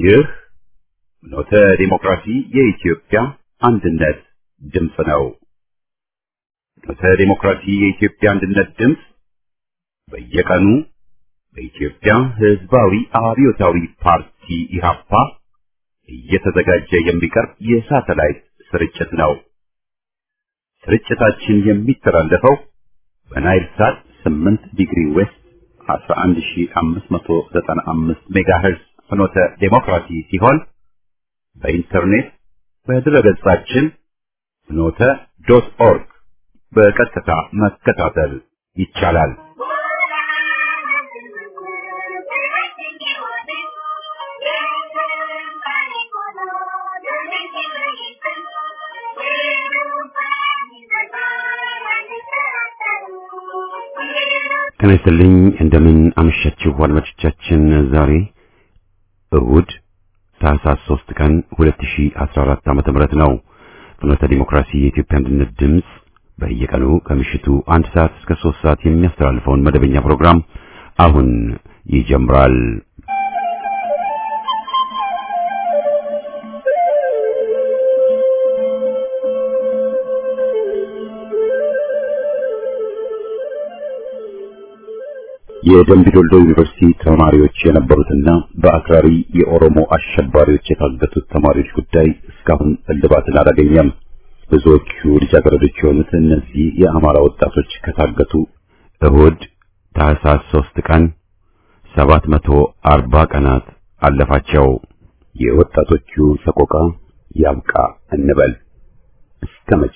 ይህ ኖተ ዲሞክራሲ የኢትዮጵያ አንድነት ድምፅ ነው። ኖተ ዲሞክራሲ የኢትዮጵያ አንድነት ድምፅ በየቀኑ በኢትዮጵያ ሕዝባዊ አብዮታዊ ፓርቲ ኢህአፓ እየተዘጋጀ የሚቀርብ የሳተላይት ስርጭት ነው። ስርጭታችን የሚተላለፈው በናይል ሳት 8 ዲግሪ ዌስት 11595 ሜጋሄርዝ ፍኖተ ዴሞክራሲ ሲሆን በኢንተርኔት በድረገጻችን ፍኖተ ዶት ኦርግ በቀጥታ መከታተል ይቻላል። ጤና ይስጥልኝ እንደምን አመሻችሁ አድማጮቻችን። ዛሬ እሁድ ታህሳስ 3 ቀን 2014 ዓመተ ምህረት ነው። ፍኖተ ዲሞክራሲ የኢትዮጵያ አንድነት ድምፅ በየቀኑ ከምሽቱ አንድ ሰዓት እስከ 3 ሰዓት የሚያስተላልፈውን መደበኛ ፕሮግራም አሁን ይጀምራል። የደምቢ ዶልዶ ዩኒቨርሲቲ ተማሪዎች የነበሩትና በአክራሪ የኦሮሞ አሸባሪዎች የታገቱት ተማሪዎች ጉዳይ እስካሁን እልባትን አላገኘም። ብዙዎቹ ልጃገረዶች የሆኑት እነዚህ የአማራ ወጣቶች ከታገቱ እሁድ ታህሳስ ሶስት ቀን ሰባት መቶ አርባ ቀናት አለፋቸው። የወጣቶቹ ሰቆቃ ያብቃ እንበል እስከ መቼ?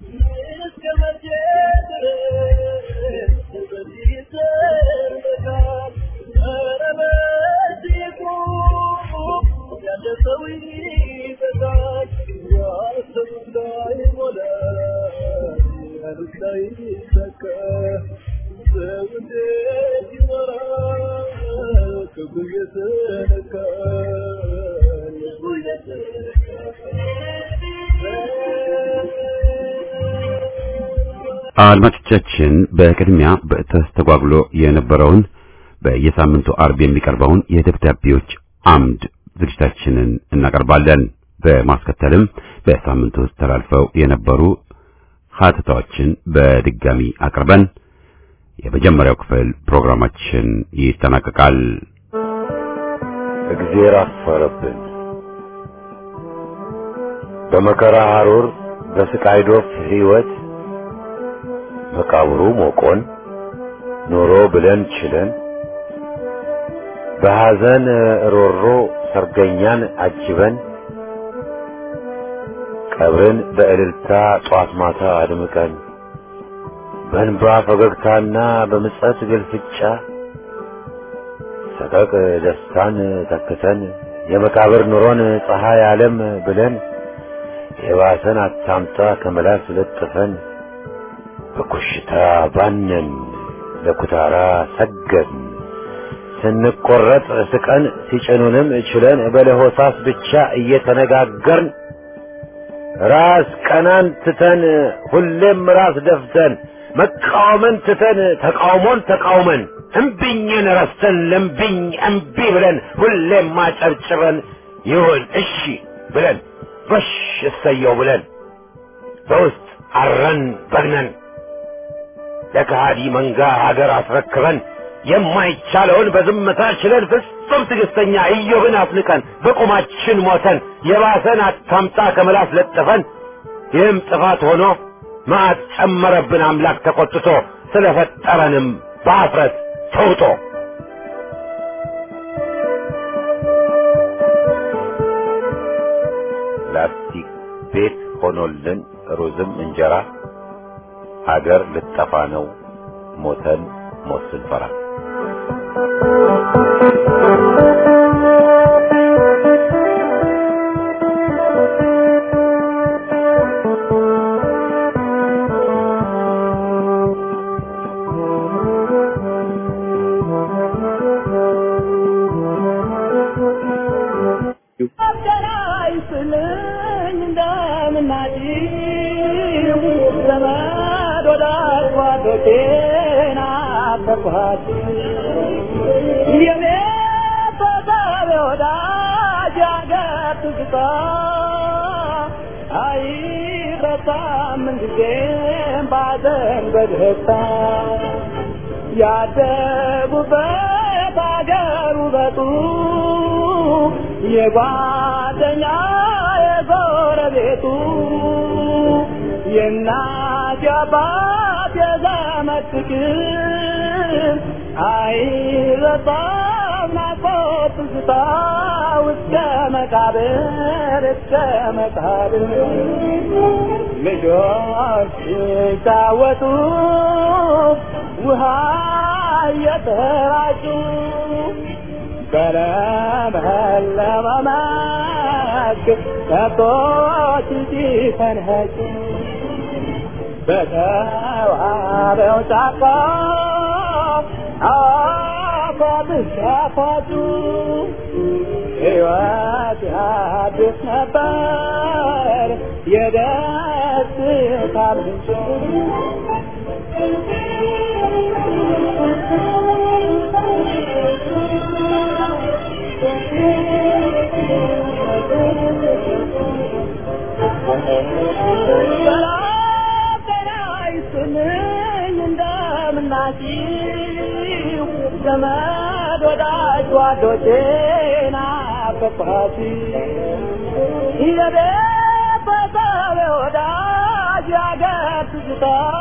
አድማጮቻችን በቅድሚያ በተስተጓጉሎ የነበረውን በየሳምንቱ አርብ የሚቀርበውን የደብዳቤዎች አምድ ዝግጅታችንን እናቀርባለን። በማስከተልም በሳምንቱ ውስጥ ተላልፈው የነበሩ ሀተታዎችን በድጋሚ አቅርበን የመጀመሪያው ክፍል ፕሮግራማችን ይጠናቀቃል። እግዜር አፈረብን። በመከራ ሐሩር በስቃይ ዶፍ ሕይወት መቃብሩ ሞቆን ኖሮ ብለን ችለን በሐዘን ሮሮ ሰርገኛን አጅበን ቀብርን በእልልታ ጧት ማታ አድምቀን በእንባ ፈገግታና በምጸት ግልፍጫ ሰቀቅ ደስታን ተክተን የመቃብር ኑሮን ፀሐይ ዓለም ብለን የባሰን አታምጣ ከመላስ ለጥፈን በኮሽታ ባነን ለኩታራ ሰገድን ስንቆረጥ ስቀን ሲጭኑንም ችለን በለሆሳስ ብቻ እየተነጋገርን ራስ ቀናን ትተን ሁሌም ራስ ደፍተን መቃወምን ትተን ተቃውሞን ተቃውመን እምቢኝን ረስተን ለምቢኝ እምቢ ብለን ሁሌም ማጨብጭበን ይሁን እሺ ብለን ጎሽ እሰየው ብለን በውስጥ አረን በግነን ለከሃዲ መንጋ ሀገር አስረክበን የማይቻለውን በዝምታ ችለን ፍጹም ትዕግስተኛ ኢዮብን አፍንቀን በቁማችን ሞተን የባሰን አታምጣ ከመላስ ለጥፈን ይህም ጥፋት ሆኖ መዓት ጨመረብን አምላክ ተቆጥቶ ስለፈጠረንም በአፍረት ተውጦ ላስቲክ ቤት ሆኖልን ሩዝም እንጀራ ሀገር ልጠፋ ነው ሞተን ሞት ስንፈራ የኔ ተሳቢ ወዳጅ ትዝታ አይረሳም ምንጊዜም ባዘን በደስታ ያደጉበት አገር ውበቱ የጓደኛ የጎረቤቱ የእናት የአባት የዘመድ ፍቅር አይረሳም ናፍቆት ትዝታ እስከ መቃብር እስከ መቃብር ልጆች ሲጫወቱ ውሃ እየተራጩ በለመለመ መስክ ከብቶች ሲፈንኸጩ በተዋበው ጫካ አፏብስ ያፏጩ ሕይወት ያድስ ነበር የደስታ ምንጭ ሰላም ጤና ይስጥልኝ እንደምናችሁ ዘመድ ወዳጅ ጓዶቼ ናፈቅኋችሁ የቤተሰብ ወዳጅ ያገር ትዝታ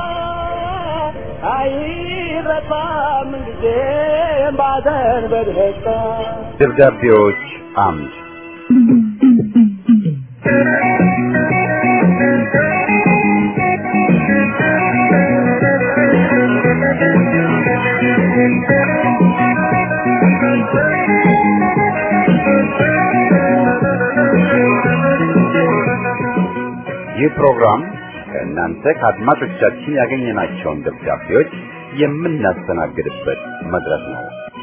አይረሳም ጊዜም ባዘን በደስታ ደብዳቤዎች አምድ ይህ ፕሮግራም ከእናንተ ከአድማጮቻችን ያገኘናቸውን ደብዳቤዎች የምናስተናግድበት መድረክ ነው።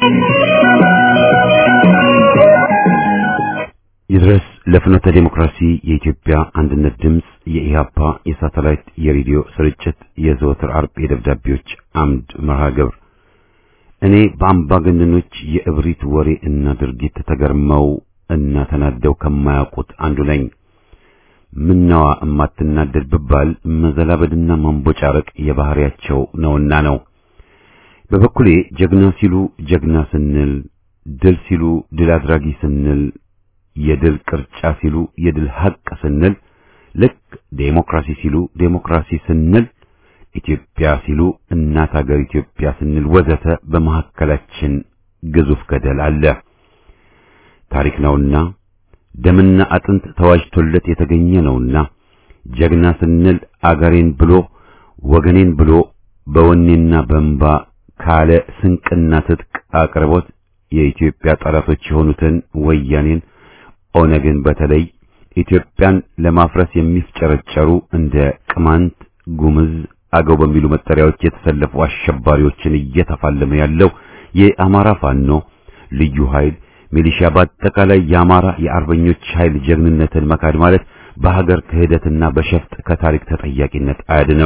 ይድረስ ለፍኖተ ዴሞክራሲ የኢትዮጵያ አንድነት ድምፅ የኢህአፓ የሳተላይት የሬዲዮ ስርጭት የዘወትር አርብ የደብዳቤዎች አምድ መርሃ ግብር እኔ በአምባገነኖች የእብሪት ወሬ እና ድርጊት ተገርመው እና ተናደው ከማያውቁት አንዱ ነኝ። ምነዋ እማትናደድ ብባል መዘላበድና ማንቦጫረቅ የባህሪያቸው ነውና ነው። በበኩሌ ጀግና ሲሉ ጀግና ስንል፣ ድል ሲሉ ድል አድራጊ ስንል፣ የድል ቅርጫ ሲሉ የድል ሐቅ ስንል፣ ልክ ዴሞክራሲ ሲሉ ዴሞክራሲ ስንል፣ ኢትዮጵያ ሲሉ እናት ሀገር ኢትዮጵያ ስንል ወዘተ በመካከላችን ግዙፍ ገደል አለ። ታሪክ ነውና ደምና አጥንት ተዋጅቶለት የተገኘ ነውና ጀግና ስንል አገሬን ብሎ ወገኔን ብሎ በወኔና በእንባ ካለ ስንቅና ትጥቅ አቅርቦት የኢትዮጵያ ጠላቶች የሆኑትን ወያኔን፣ ኦነግን በተለይ ኢትዮጵያን ለማፍረስ የሚፍጨረጨሩ እንደ ቅማንት፣ ጉምዝ፣ አገው በሚሉ መጠሪያዎች የተሰለፉ አሸባሪዎችን እየተፋለመ ያለው የአማራ ፋኖ ልዩ ኃይል ሚሊሻ በአጠቃላይ የአማራ የአርበኞች ኃይል ጀግንነትን መካድ ማለት በሀገር ክህደትና በሸፍጥ ከታሪክ ተጠያቂነት አያድንም።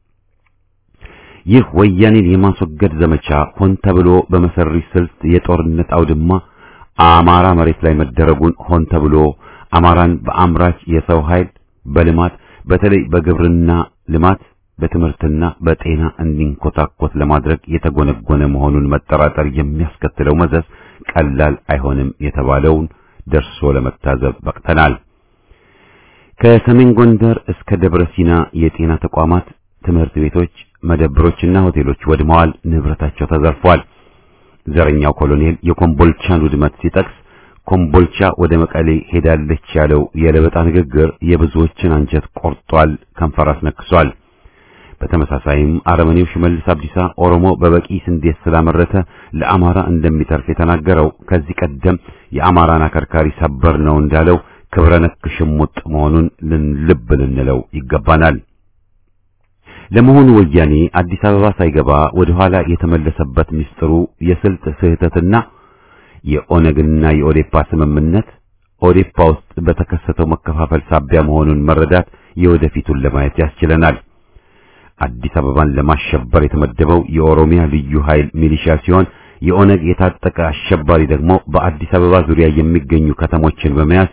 ይህ ወያኔን የማስወገድ ዘመቻ ሆን ተብሎ በመሰሪ ስልት የጦርነት አውድማ አማራ መሬት ላይ መደረጉን ሆን ተብሎ አማራን በአምራች የሰው ኃይል በልማት በተለይ በግብርና ልማት በትምህርትና በጤና እንዲንኮታኮት ለማድረግ የተጎነጎነ መሆኑን መጠራጠር የሚያስከትለው መዘዝ ቀላል አይሆንም የተባለውን ደርሶ ለመታዘብ በቅተናል። ከሰሜን ጎንደር እስከ ደብረ ሲና የጤና ተቋማት፣ ትምህርት ቤቶች፣ መደብሮችና ሆቴሎች ወድመዋል፣ ንብረታቸው ተዘርፏል። ዘረኛው ኮሎኔል የኮምቦልቻን ውድመት ሲጠቅስ ኮምቦልቻ ወደ መቀሌ ሄዳለች ያለው የለበጣ ንግግር የብዙዎችን አንጀት ቆርጧል፣ ከንፈር አስነክሷል። በተመሳሳይም አረመኔው ሽመልስ አብዲሳ ኦሮሞ በበቂ ስንዴ ስላመረተ ለአማራ እንደሚተርፍ የተናገረው ከዚህ ቀደም የአማራን አከርካሪ ሰበር ነው እንዳለው ክብረ ነክ ሽሙጥ መሆኑን ልብ ልንለው ይገባናል። ለመሆኑ ወያኔ አዲስ አበባ ሳይገባ ወደ ኋላ የተመለሰበት ምስጢሩ የስልት ስህተትና የኦነግና የኦዴፓ ስምምነት ኦዴፓ ውስጥ በተከሰተው መከፋፈል ሳቢያ መሆኑን መረዳት የወደፊቱን ለማየት ያስችለናል። አዲስ አበባን ለማሸበር የተመደበው የኦሮሚያ ልዩ ኃይል ሚሊሻ ሲሆን የኦነግ የታጠቀ አሸባሪ ደግሞ በአዲስ አበባ ዙሪያ የሚገኙ ከተሞችን በመያዝ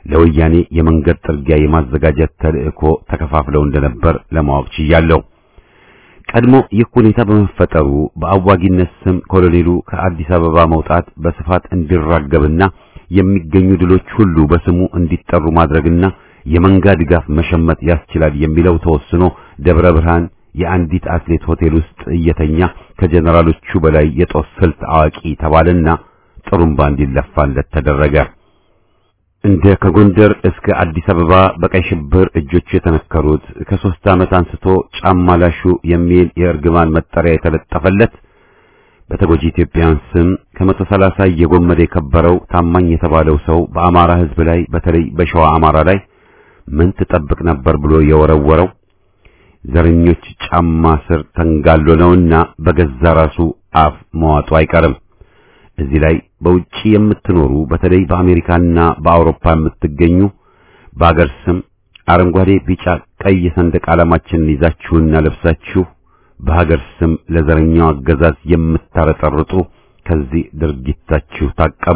ለወያኔ የመንገድ ጥርጊያ የማዘጋጀት ተልእኮ ተከፋፍለው እንደነበር ለማወቅ ችያለሁ። ቀድሞ ይህ ሁኔታ በመፈጠሩ በአዋጊነት ስም ኮሎኔሉ ከአዲስ አበባ መውጣት በስፋት እንዲራገብና የሚገኙ ድሎች ሁሉ በስሙ እንዲጠሩ ማድረግና የመንጋ ድጋፍ መሸመት ያስችላል የሚለው ተወስኖ ደብረ ብርሃን የአንዲት አትሌት ሆቴል ውስጥ እየተኛ ከጀነራሎቹ በላይ የጦር ስልት አዋቂ ተባለና ጥሩምባ እንዲለፋለት ተደረገ። እንደ ከጎንደር እስከ አዲስ አበባ በቀይ ሽብር እጆቹ የተነከሩት ከሶስት ዓመት አንስቶ ጫማ ላሹ የሚል የእርግማን መጠሪያ የተለጠፈለት በተጎጂ ኢትዮጵያውያን ስም ከመቶ ሰላሳ እየጎመደ የከበረው ታማኝ የተባለው ሰው በአማራ ሕዝብ ላይ በተለይ በሸዋ አማራ ላይ ምን ትጠብቅ ነበር ብሎ የወረወረው ዘረኞች ጫማ ስር ተንጋሎ ነውና በገዛ ራሱ አፍ መዋጡ አይቀርም። እዚህ ላይ በውጪ የምትኖሩ በተለይ በአሜሪካና በአውሮፓ የምትገኙ በአገር ስም አረንጓዴ፣ ቢጫ፣ ቀይ ሰንደቅ ዓላማችንን ይዛችሁና ለብሳችሁ በሀገር ስም ለዘረኛው አገዛዝ የምታረጠርጡ ከዚህ ድርጊታችሁ ታቀቡ።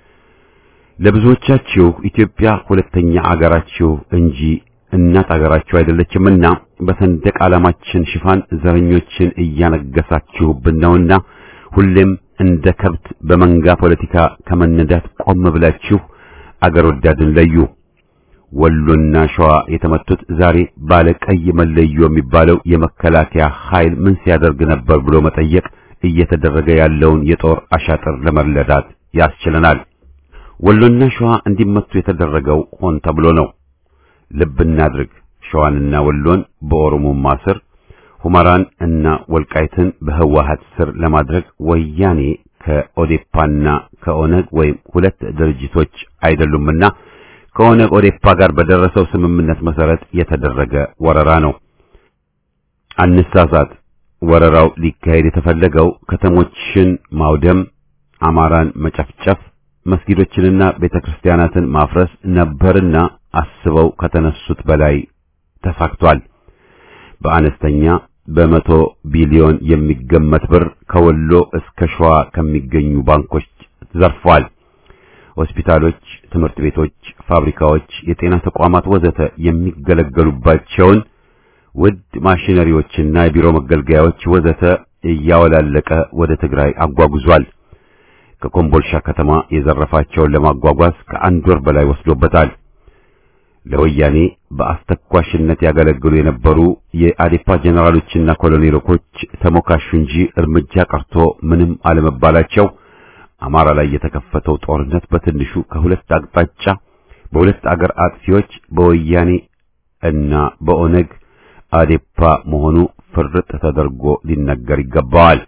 ለብዙዎቻችሁ ኢትዮጵያ ሁለተኛ አገራችሁ እንጂ እናት አገራችሁ አይደለችምና በሰንደቅ ዓላማችን ሽፋን ዘረኞችን እያነገሳችሁብን ነውና ሁሌም እንደ ከብት በመንጋ ፖለቲካ ከመነዳት ቆም ብላችሁ አገር ወዳድን ለዩ። ወሎና ሸዋ የተመቱት ዛሬ ባለ ቀይ መለዮ የሚባለው የመከላከያ ኃይል ምን ሲያደርግ ነበር ብሎ መጠየቅ እየተደረገ ያለውን የጦር አሻጥር ለመረዳት ያስችለናል። ወሎና ሸዋ እንዲመቱ የተደረገው ሆን ተብሎ ነው። ልብ እናድርግ። ሸዋንና ወሎን በኦሮሞማ ስር ሁመራን እና ወልቃይትን በህወሓት ስር ለማድረግ ወያኔ ከኦዴፓና ከኦነግ ወይም ሁለት ድርጅቶች አይደሉምና ከኦነግ ኦዴፓ ጋር በደረሰው ስምምነት መሰረት የተደረገ ወረራ ነው። አንሳሳት። ወረራው ሊካሄድ የተፈለገው ከተሞችን ማውደም፣ አማራን መጨፍጨፍ፣ መስጊዶችንና ቤተክርስቲያናትን ማፍረስ ነበርና አስበው ከተነሱት በላይ ተሳክቷል። በአነስተኛ በመቶ ቢሊዮን የሚገመት ብር ከወሎ እስከ ሸዋ ከሚገኙ ባንኮች ዘርፏል። ሆስፒታሎች፣ ትምህርት ቤቶች፣ ፋብሪካዎች፣ የጤና ተቋማት ወዘተ የሚገለገሉባቸውን ውድ ማሽነሪዎችና የቢሮ መገልገያዎች ወዘተ እያወላለቀ ወደ ትግራይ አጓጉዟል። ከኮምቦልሻ ከተማ የዘረፋቸውን ለማጓጓዝ ከአንድ ወር በላይ ወስዶበታል። ለወያኔ በአስተኳሽነት ያገለግሉ የነበሩ የአዴፓ ጀነራሎችና ኮሎኔሎች ተሞካሹ እንጂ እርምጃ ቀርቶ ምንም አለመባላቸው አማራ ላይ የተከፈተው ጦርነት በትንሹ ከሁለት አቅጣጫ በሁለት አገር አጥፊዎች በወያኔ እና በኦነግ አዴፓ መሆኑ ፍርጥ ተደርጎ ሊነገር ይገባዋል።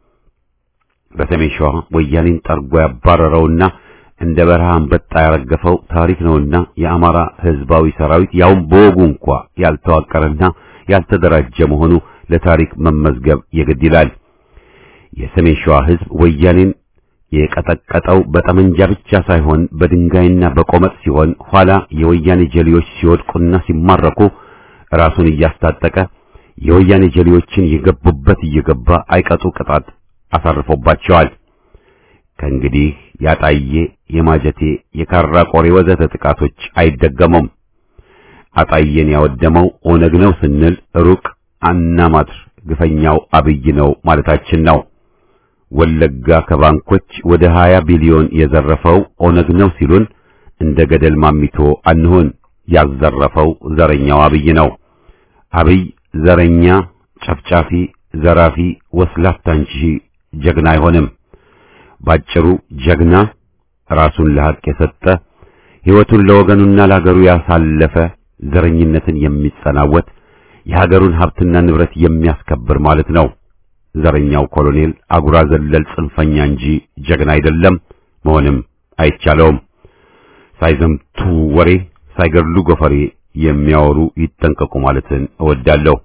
በሰሜን ሸዋ ወያኔን ጠርጎ ያባረረውና እንደ በረሃ አንበጣ ያረገፈው ታሪክ ነውና የአማራ ሕዝባዊ ሰራዊት ያውም በወጉ እንኳ ያልተዋቀረና ያልተደራጀ መሆኑ ለታሪክ መመዝገብ የግድ ይላል። የሰሜን ሸዋ ሕዝብ ወያኔን የቀጠቀጠው በጠመንጃ ብቻ ሳይሆን በድንጋይና በቆመጥ ሲሆን ኋላ የወያኔ ጀሌዎች ሲወድቁና ሲማረኩ ራሱን እያስታጠቀ የወያኔ ጀሌዎችን የገቡበት እየገባ አይቀጡ ቅጣት አሳርፎባቸዋል። ከእንግዲህ ያጣዬ፣ የማጀቴ፣ የካራ ቆሬ ወዘተ ጥቃቶች አይደገሙም። አጣዬን ያወደመው ኦነግ ነው ስንል ሩቅ አናማትር ግፈኛው አብይ ነው ማለታችን ነው። ወለጋ ከባንኮች ወደ 20 ቢሊዮን የዘረፈው ኦነግ ነው ሲሉን እንደ ገደል ማሚቶ አንሆን። ያዘረፈው ዘረኛው አብይ ነው። አብይ ዘረኛ፣ ጨፍጫፊ፣ ዘራፊ፣ ወስላታ እንጂ ጀግና አይሆንም። ባጭሩ ጀግና ራሱን ለሐቅ የሰጠ ሕይወቱን ለወገኑና ለሀገሩ ያሳለፈ ዘረኝነትን የሚጸናወት የሀገሩን ሀብትና ንብረት የሚያስከብር ማለት ነው። ዘረኛው ኮሎኔል አጉራ ዘለል ጽንፈኛ እንጂ ጀግና አይደለም፣ መሆንም አይቻለውም። ሳይዘምቱ ወሬ ሳይገድሉ ጎፈሬ የሚያወሩ ይጠንቀቁ ማለትን እወዳለሁ።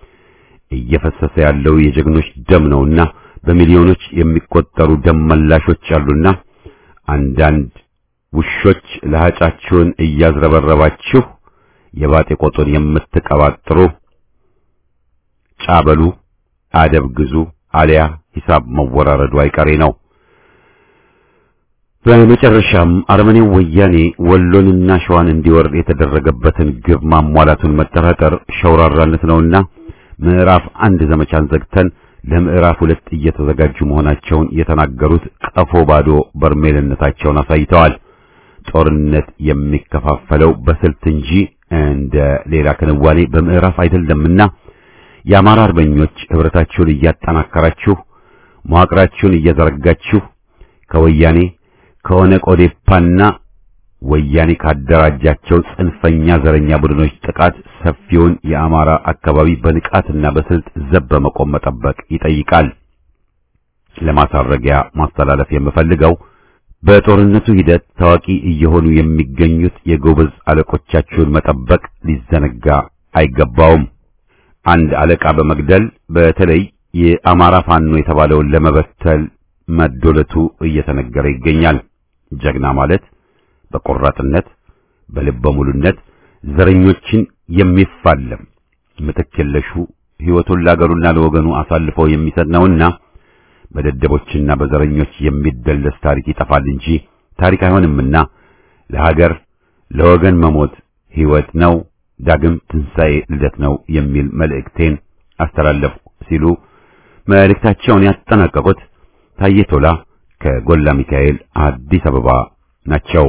እየፈሰሰ ያለው የጀግኖች ደም ነውና በሚሊዮኖች የሚቆጠሩ ደም መላሾች አሉና አንዳንድ ውሾች ለሃጫችሁን እያዝረበረባችሁ የባጤ ቆጡን የምትቀባጥሩ ጫበሉ፣ አደብ ግዙ፣ አሊያ ሂሳብ መወራረዱ አይቀሬ ነው። በመጨረሻም አረመኔው ወያኔ ወሎንና ሸዋን እንዲወር የተደረገበትን ግብ ማሟላቱን መጠራጠር ሸውራራነት ነውና ምዕራፍ አንድ ዘመቻን ዘግተን ለምዕራፍ ሁለት እየተዘጋጁ መሆናቸውን የተናገሩት ቀፎ ባዶ በርሜልነታቸውን አሳይተዋል። ጦርነት የሚከፋፈለው በስልት እንጂ እንደ ሌላ ክንዋኔ በምዕራፍ አይደለምና የአማራ አርበኞች ህብረታችሁን እያጠናከራችሁ መዋቅራችሁን እየዘረጋችሁ ከወያኔ ከኦነግ ኦዴፓና ወያኔ ካደራጃቸው ጽንፈኛ ዘረኛ ቡድኖች ጥቃት ሰፊውን የአማራ አካባቢ በንቃትና በስልት ዘብ በመቆም መጠበቅ ይጠይቃል። ለማሳረጊያ ማስተላለፍ የምፈልገው በጦርነቱ ሂደት ታዋቂ እየሆኑ የሚገኙት የጎበዝ አለቆቻችሁን መጠበቅ ሊዘነጋ አይገባውም። አንድ አለቃ በመግደል በተለይ የአማራ ፋኖ የተባለውን ለመበተል መዶለቱ እየተነገረ ይገኛል። ጀግና ማለት በቆራጥነት በልበ ሙሉነት ዘረኞችን የሚፋለም ምትክ የለሹ ሕይወቱን ለአገሩና ለወገኑ አሳልፎ የሚሰጥ ነውና በደደቦችና በዘረኞች የሚደለስ ታሪክ ይጠፋል እንጂ ታሪክ አይሆንምና ለሀገር ለወገን መሞት ሕይወት ነው፣ ዳግም ትንሣኤ ልደት ነው የሚል መልእክቴን አስተላለፉ ሲሉ መልእክታቸውን ያጠናቀቁት ታዬ ቶላ ከጎላ ሚካኤል አዲስ አበባ ናቸው።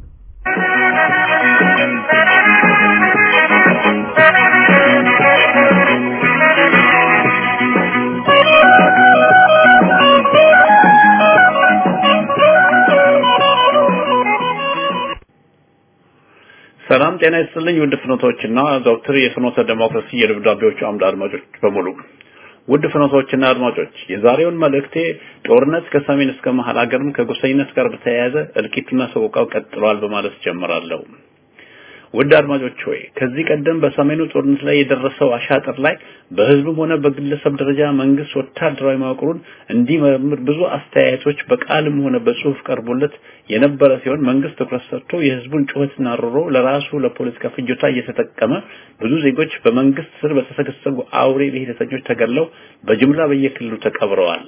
ሰላም ጤና ይስጥልኝ ውድ ፍኖቶችና ዶክተር የፍኖተ ዴሞክራሲ የደብዳቤዎቹ አምድ አድማጮች በሙሉ ውድ ፍኖቶችና አድማጮች የዛሬውን መልእክቴ ጦርነት ከሰሜን እስከ መሀል ሀገርም ከጎሰኝነት ጋር በተያያዘ እልቂቱና ሰቆቃው ቀጥሏል በማለት ጀምራለሁ። ውድ አድማጮች ሆይ ከዚህ ቀደም በሰሜኑ ጦርነት ላይ የደረሰው አሻጥር ላይ በህዝብም ሆነ በግለሰብ ደረጃ መንግስት ወታደራዊ መዋቅሩን እንዲመረምር ብዙ አስተያየቶች በቃልም ሆነ በጽሁፍ ቀርቦለት የነበረ ሲሆን መንግስት ትኩረት ሰጥቶ የህዝቡን ጩኸትና ሮሮ ለራሱ ለፖለቲካ ፍጆታ እየተጠቀመ ብዙ ዜጎች በመንግስት ስር በተሰገሰጉ አውሬ ብሔረተኞች ተገድለው በጅምላ በየክልሉ ተቀብረዋል።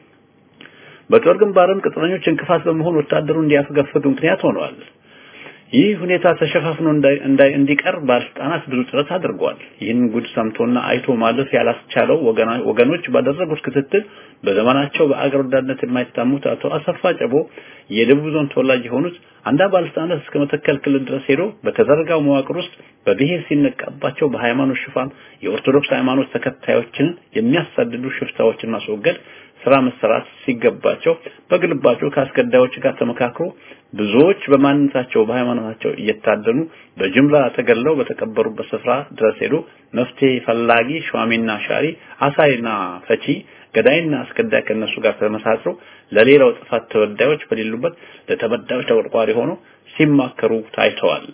በጦር ግንባርም ቅጥረኞች እንቅፋት በመሆን ወታደሩ እንዲያፈገፍግ ምክንያት ሆነዋል። ይህ ሁኔታ ተሸፋፍኖ እንዳይ እንዲቀር ባለስልጣናት ብዙ ጥረት አድርጓል። ይህን ጉድ ሰምቶና አይቶ ማለፍ ያላስቻለው ወገኖች ባደረጉት ክትትል በዘመናቸው በአገር ወዳድነት የማይታሙት አቶ አሰፋ ጨቦ የደቡብ ዞን ተወላጅ የሆኑት አንዳንድ ባለስልጣናት እስከ መተከል ክልል ድረስ ሄዶ በተዘረጋው መዋቅር ውስጥ በብሔር ሲነቃባቸው በሃይማኖት ሽፋን የኦርቶዶክስ ሃይማኖት ተከታዮችን የሚያሳድዱ ሽፍታዎችን ማስወገድ ስራ መሰራት ሲገባቸው በግልባቸው ከአስገዳዮች ጋር ተመካክሮ ብዙዎች በማንነታቸው በሃይማኖታቸው እየታደኑ በጅምላ ተገለው በተቀበሩበት ስፍራ ድረስ ሄዶ መፍትሄ ፈላጊ ሿሚና ሻሪ አሳይና ፈቺ ገዳይና አስገዳይ ከነሱ ጋር ተመሳጥሮ ለሌላው ጥፋት ተበዳዮች በሌሉበት ለተበዳዮች ተቆርቋሪ ሆኖ ሲማከሩ ታይተዋል።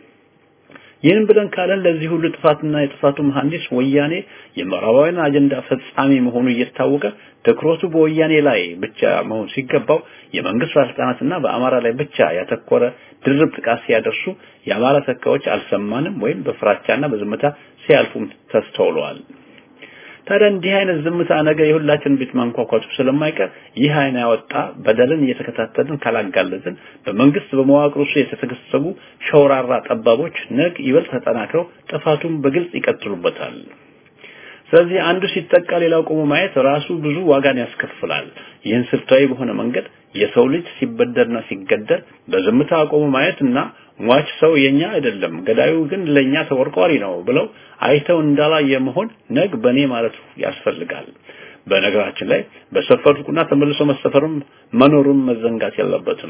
ይህን ብለን ካለን ለዚህ ሁሉ ጥፋትና የጥፋቱ መሐንዲስ ወያኔ የምዕራባውያን አጀንዳ ፈጻሚ መሆኑ እየታወቀ ትኩረቱ በወያኔ ላይ ብቻ መሆን ሲገባው የመንግስት ባለስልጣናትና በአማራ ላይ ብቻ ያተኮረ ድርብ ጥቃት ሲያደርሱ የአማራ ተካዮች አልሰማንም ወይም በፍራቻና በዝምታ ሲያልፉም ተስተውለዋል። ታዲያ እንዲህ አይነት ዝምታ ነገር የሁላችን ቤት ማንኳኳቱ ስለማይቀር ይህ አይን ያወጣ በደልን እየተከታተልን ካላጋለጥን በመንግስት በመዋቅሩ ውስጥ የተሰገሰጉ ሸውራራ ጠባቦች ነግ ይበልጥ ተጠናክረው ጥፋቱን በግልጽ ይቀጥሉበታል። ስለዚህ አንዱ ሲጠቃ ሌላው ቆሞ ማየት ራሱ ብዙ ዋጋን ያስከፍላል። ይህን ስልታዊ በሆነ መንገድ የሰው ልጅ ሲበደልና ሲገደል በዝምታ ቆሞ ማየት እና ሟች ሰው የኛ አይደለም ገዳዩ ግን ለኛ ተቆርቋሪ ነው ብለው አይተው እንዳላየ መሆን ነግ በኔ ማለት ያስፈልጋል። በነገራችን ላይ በሰፈሩና ተመልሶ መሰፈርም መኖሩን መዘንጋት የለበትም።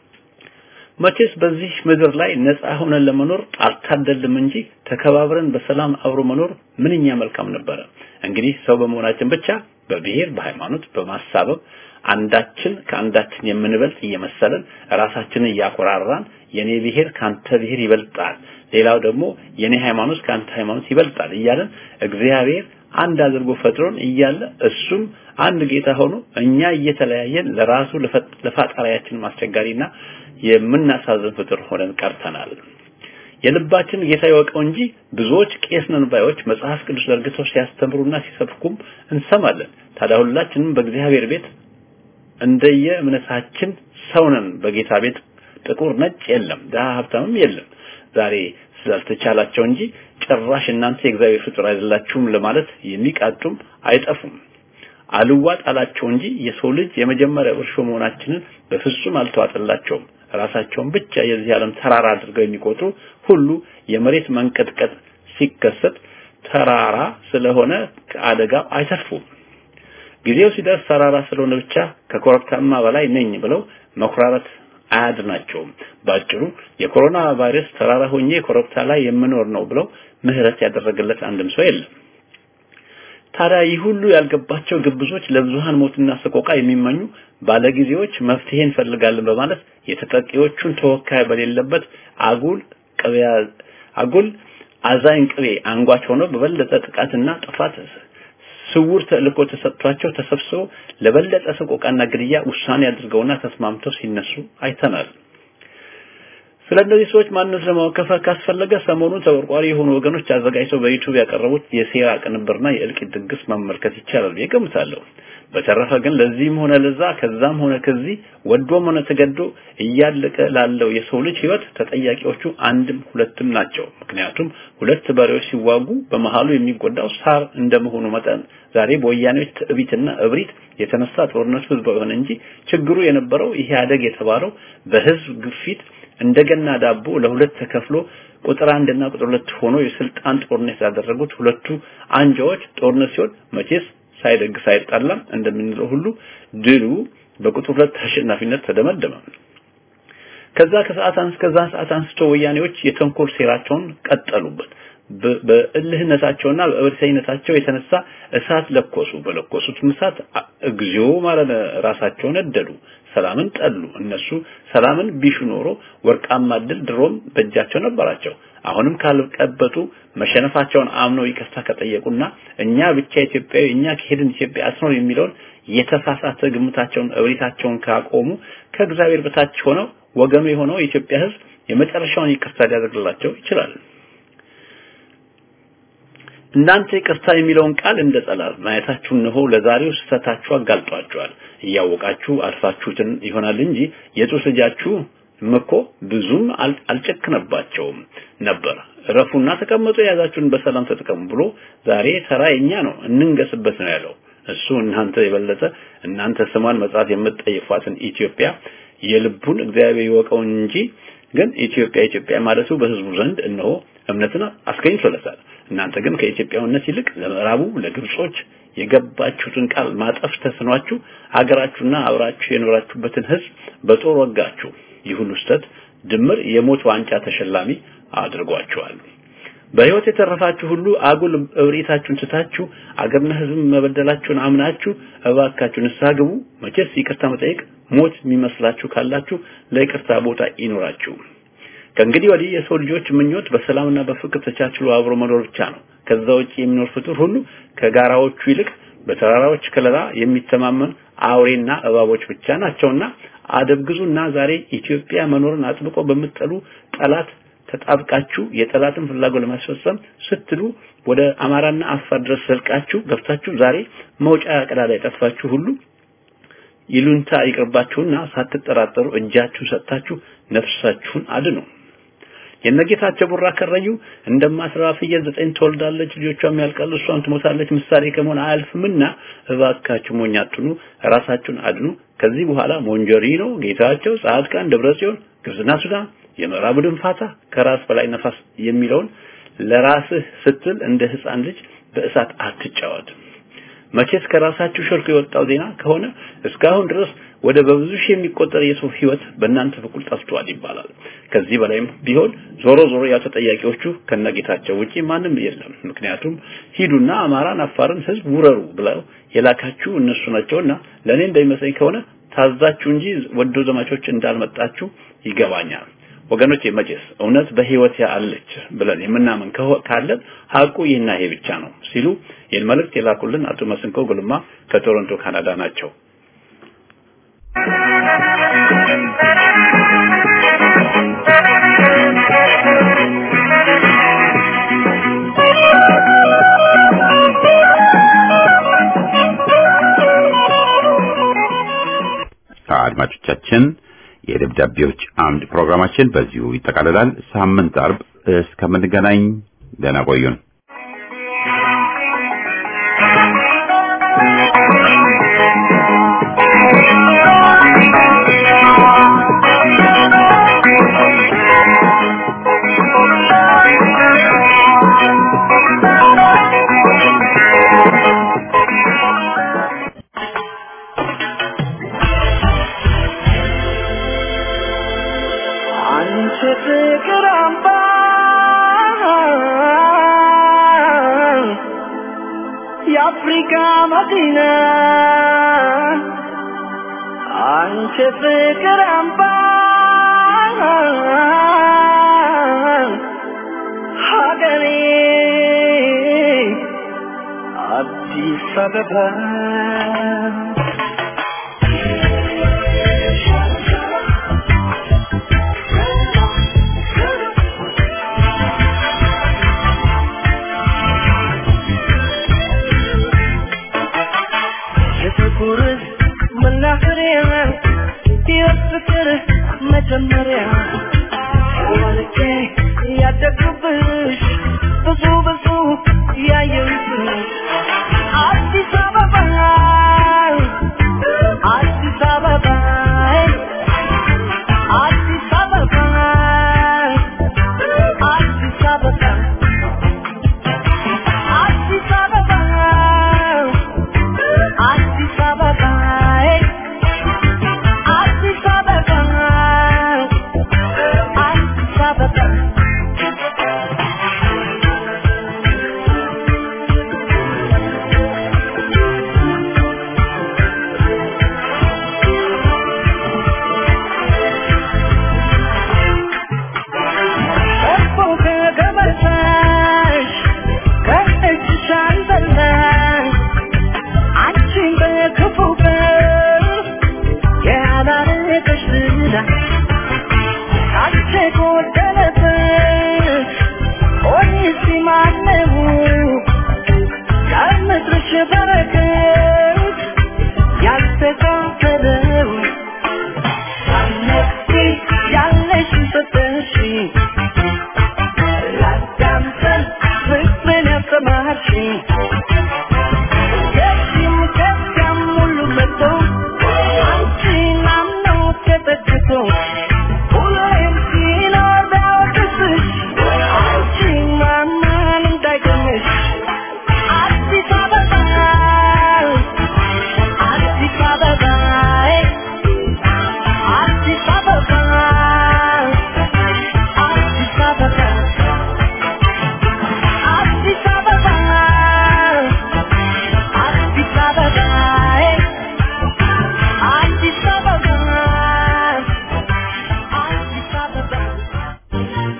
መቼስ በዚህ ምድር ላይ ነፃ ሆነን ለመኖር አልታደልም እንጂ ተከባብረን በሰላም አብሮ መኖር ምንኛ መልካም ነበረ። እንግዲህ ሰው በመሆናችን ብቻ በብሔር በሃይማኖት በማሳበብ አንዳችን ከአንዳችን የምንበልጥ እየመሰለን ራሳችንን እያኮራራን የኔ ብሔር ካንተ ብሔር ይበልጣል፣ ሌላው ደግሞ የኔ ሃይማኖት ካንተ ሃይማኖት ይበልጣል እያለን እግዚአብሔር አንድ አድርጎ ፈጥሮን እያለ እሱም አንድ ጌታ ሆኖ እኛ እየተለያየን ለራሱ ለፈጣሪያችን ማስቸጋሪና የምናሳዝን ፍጥር ሆነን ቀርተናል። የልባችን ጌታ ይወቀው እንጂ ብዙዎች ቄስ ነን ባዮች መጽሐፍ ቅዱስ ዘርግተው ሲያስተምሩና ሲሰብኩም እንሰማለን። ታዲያ ሁላችንም በእግዚአብሔር ቤት እንደየ እምነታችን ሰው ነን። በጌታ ቤት ጥቁር ነጭ የለም፣ ድሀ ሀብታምም የለም። ዛሬ ስላልተቻላቸው እንጂ ጭራሽ እናንተ የእግዚአብሔር ፍጡር አይደላችሁም ለማለት የሚቃጡም አይጠፉም። አልዋጥ አላቸው እንጂ የሰው ልጅ የመጀመሪያ እርሾ መሆናችንን በፍጹም አልተዋጠላቸውም። ራሳቸውን ብቻ የዚህ ዓለም ተራራ አድርገው የሚቆጥሩ ሁሉ የመሬት መንቀጥቀጥ ሲከሰት ተራራ ስለሆነ ከአደጋው አይተርፉም። ጊዜው ሲደርስ ተራራ ስለሆነ ብቻ ከኮረብታማ በላይ ነኝ ብለው መኩራራት አያድናቸውም። ባጭሩ የኮሮና ቫይረስ ተራራ ሆኜ ኮረብታ ላይ የምኖር ነው ብለው ምህረት ያደረገለት አንድም ሰው የለም። ታዲያ ይህ ሁሉ ያልገባቸው ግብዞች ለብዙሃን ሞትና ሰቆቃ የሚመኙ ባለጊዜዎች መፍትሄ እንፈልጋለን በማለት የተጠቂዎቹን ተወካይ በሌለበት አጉል ቅቤ አጉል አዛኝ ቅቤ አንጓች ሆነው በበለጠ ጥቃትና ጥፋት ስውር ተልእኮ ተሰጥቷቸው ተሰብስበው ለበለጠ ሰቆቃና ግድያ ውሳኔ አድርገውና ተስማምተው ሲነሱ አይተናል። ስለ እነዚህ ሰዎች ማንነት ለማወቅ ካስፈለገ ሰሞኑን ተቆርቋሪ የሆኑ ወገኖች አዘጋጅተው በዩቲዩብ ያቀረቡት የሴራ ቅንብርና የእልቂት ድግስ መመልከት ይቻላል ብዬ ገምታለሁ። በተረፈ ግን ለዚህም ሆነ ለዛ ከዛም ሆነ ከዚህ ወዶም ሆነ ተገዶ እያለቀ ላለው የሰው ልጅ ህይወት ተጠያቂዎቹ አንድም ሁለትም ናቸው። ምክንያቱም ሁለት በሬዎች ሲዋጉ በመሃሉ የሚጎዳው ሳር እንደመሆኑ መጠን ዛሬ በወያኔዎች ትዕቢትና እብሪት የተነሳ ጦርነቱ ህዝባዊ ሆነ እንጂ ችግሩ የነበረው ኢህአደግ የተባለው በህዝብ ግፊት እንደገና ዳቦ ለሁለት ተከፍሎ ቁጥር አንድና ቁጥር ሁለት ሆኖ የስልጣን ጦርነት ያደረጉት ሁለቱ አንጃዎች ጦርነት ሲሆን መቼስ ሳይደግስ አይጣላም እንደምንለው ሁሉ ድሉ በቁጥር ሁለት አሸናፊነት ተደመደመ። ከዛ ከሰዓት አንስ ከዛ ሰዓት አንስቶ ወያኔዎች የተንኮል ሴራቸውን ቀጠሉበት። በእልህነታቸውና በእብሪተኝነታቸው የተነሳ እሳት ለኮሱ። በለኮሱት እሳት እግዚኦ ማለት ራሳቸውን ነደዱ። ሰላምን ጠሉ። እነሱ ሰላምን ቢሹ ኖሮ ወርቃማ ድል ድሮም በእጃቸው ነበራቸው። አሁንም ካልቀበጡ መሸነፋቸውን አምነው ይቅርታ ከጠየቁና እኛ ብቻ ኢትዮጵያዊ እኛ ከሄድን ኢትዮጵያ አትኖር የሚለውን የተሳሳተ ግምታቸውን እብሪታቸውን ካቆሙ ከእግዚአብሔር በታች ሆነው ወገኑ የሆነው የኢትዮጵያ ሕዝብ የመጨረሻውን ይቅርታ ሊያደርግላቸው ይችላል። እናንተ ይቅርታ የሚለውን ቃል እንደ ጸላል ማየታችሁ እነሆ ለዛሬው ስህተታችሁ አጋልጧችኋል። እያወቃችሁ አልፋችሁትን ይሆናል እንጂ የጡት ልጃችሁ እኮ ብዙም አልጨክነባቸውም ነበር። እረፉና ተቀመጡ፣ የያዛችሁን በሰላም ተጠቀሙ ብሎ ዛሬ ተራ የኛ ነው እንንገስበት ነው ያለው። እሱ እናንተ የበለጠ እናንተ ስሟን መጽሐፍ የምትጠይፏትን ኢትዮጵያ የልቡን እግዚአብሔር ይወቀው እንጂ ግን ኢትዮጵያ ኢትዮጵያ ማለቱ በህዝቡ ዘንድ እነሆ እምነትን አስገኝቶለታል። እናንተ ግን ከኢትዮጵያዊነት ይልቅ ለምዕራቡ ለግብጾች የገባችሁትን ቃል ማጠፍ ተስኗችሁ ሀገራችሁና አብራችሁ የኖራችሁበትን ህዝብ በጦር ወጋችሁ። ይህ ሁሉ ስህተት ድምር የሞት ዋንጫ ተሸላሚ አድርጓችኋል። በህይወት የተረፋችሁ ሁሉ አጉል እብሪታችሁን ትታችሁ አገርና ህዝብ መበደላችሁን አምናችሁ እባካችሁ ንስሐ ግቡ። መቼስ ይቅርታ መጠየቅ ሞት የሚመስላችሁ ካላችሁ ለይቅርታ ቦታ ይኖራችሁ። ከእንግዲህ ወዲህ የሰው ልጆች ምኞት በሰላምና በፍቅር ተቻችሎ አብሮ መኖር ብቻ ነው። ከዛ ውጭ የሚኖር ፍጡር ሁሉ ከጋራዎቹ ይልቅ በተራራዎች ከለላ የሚተማመን አውሬና እባቦች ብቻ ናቸውና አደብግዙና ዛሬ ኢትዮጵያ መኖርን አጥብቆ በምትጠሉ ጠላት ተጣብቃችሁ የጠላትን ፍላጎት ለማስፈጸም ስትሉ ወደ አማራና አፋር ድረስ ዘልቃችሁ ገብታችሁ ዛሬ መውጫ ቀዳዳ የጠፋችሁ ሁሉ ይሉንታ ይቅርባችሁና ሳትጠራጠሩ እጃችሁን ሰጥታችሁ ነፍሳችሁን አድኑ። የነጌታቸው ቡራ ከረዩ እንደማትረባ ፍየል ዘጠኝ ትወልዳለች፣ ልጆቿም ያልቃሉ፣ እሷም ትሞታለች ምሳሌ ከመሆን አያልፍምና እባካችሁ ሞኝ አትሁኑ፣ ራሳችሁን አድኑ። ከዚህ በኋላ ሞንጆሪኖ፣ ጌታቸው፣ ጻድቃን፣ ደብረጽዮን፣ ግብጽና ሱዳን፣ የምዕራቡ ድንፋታ፣ ከራስ በላይ ነፋስ የሚለውን ለራስህ ስትል እንደ ህፃን ልጅ በእሳት አትጫወት። መቼስ ከራሳችሁ ሸርኮ የወጣው ዜና ከሆነ እስካሁን ድረስ ወደ በብዙ ሺህ የሚቆጠር የሰው ህይወት በእናንተ በኩል ጠፍቷል ይባላል። ከዚህ በላይም ቢሆን ዞሮ ዞሮ ያው ተጠያቂዎቹ ከነጌታቸው ውጪ ማንም የለም። ምክንያቱም ሂዱና አማራን፣ አፋርን ህዝብ ውረሩ ብለው የላካችሁ እነሱ ናቸውና ለእኔ እንደሚመስለኝ ከሆነ ታዛችሁ እንጂ ወዶ ዘማቾች እንዳልመጣችሁ ይገባኛል። ወገኖች መቼስ እውነት በህይወት ያለች ብለን የምናምን ካለን ሀቁ ይህና ይሄ ብቻ ነው ሲሉ ይህን መልእክት የላኩልን አቶ መስንቆ ጉልማ ከቶሮንቶ ካናዳ ናቸው። አድማጮቻችን የደብዳቤዎች አምድ ፕሮግራማችን በዚሁ ይጠቃልላል። ሳምንት አርብ እስከምንገናኝ ደህና ቆዩን። አንቺ ፍቅር አምባ የአፍሪካ መዲና አንቺ ፍቅር አምባ ሀገሬ አዲስ አበባ የፍቅር መናኸሪያ የፍቅር መጀመሪያ ወልቄ ያደግኩብሽ ብዙ ብዙ ያየሁብሽ አዲስ አበባ አዲስ አበባ አዲስ አበባ አዲስ አበባ አዲስ አበባ አዲስ አበባ አዲስ አበባ አዲስ አበባ እኮ ከገበታሽ ከእጅሽ አልበላሽ አንቺን በክፉ ቀን ያላረገሽ ዝና ካንቺ ጎደለበት ኦሪሲ ማነው ከምድርሽ በረከት ያልተካፈለው ሳነቂ ያለሽ ሰጠሽ ላዳምጠን ፍቅርን ያስተማርሽኝ ከዚህም ከዚያም ሁሉ መጥቶ አንቺን አምኖ ተጠግቶ ሁሌም ሲኖር ቢያወቅስሽ አንቺን ማመን እንዳይገምሽ አዲስ አበባ አዲስ አበባ አዲስ አበባ አዲስ አበባ አዲስ አበባ አዲስ አበባ አዲስ አበባ አዲስ አበባ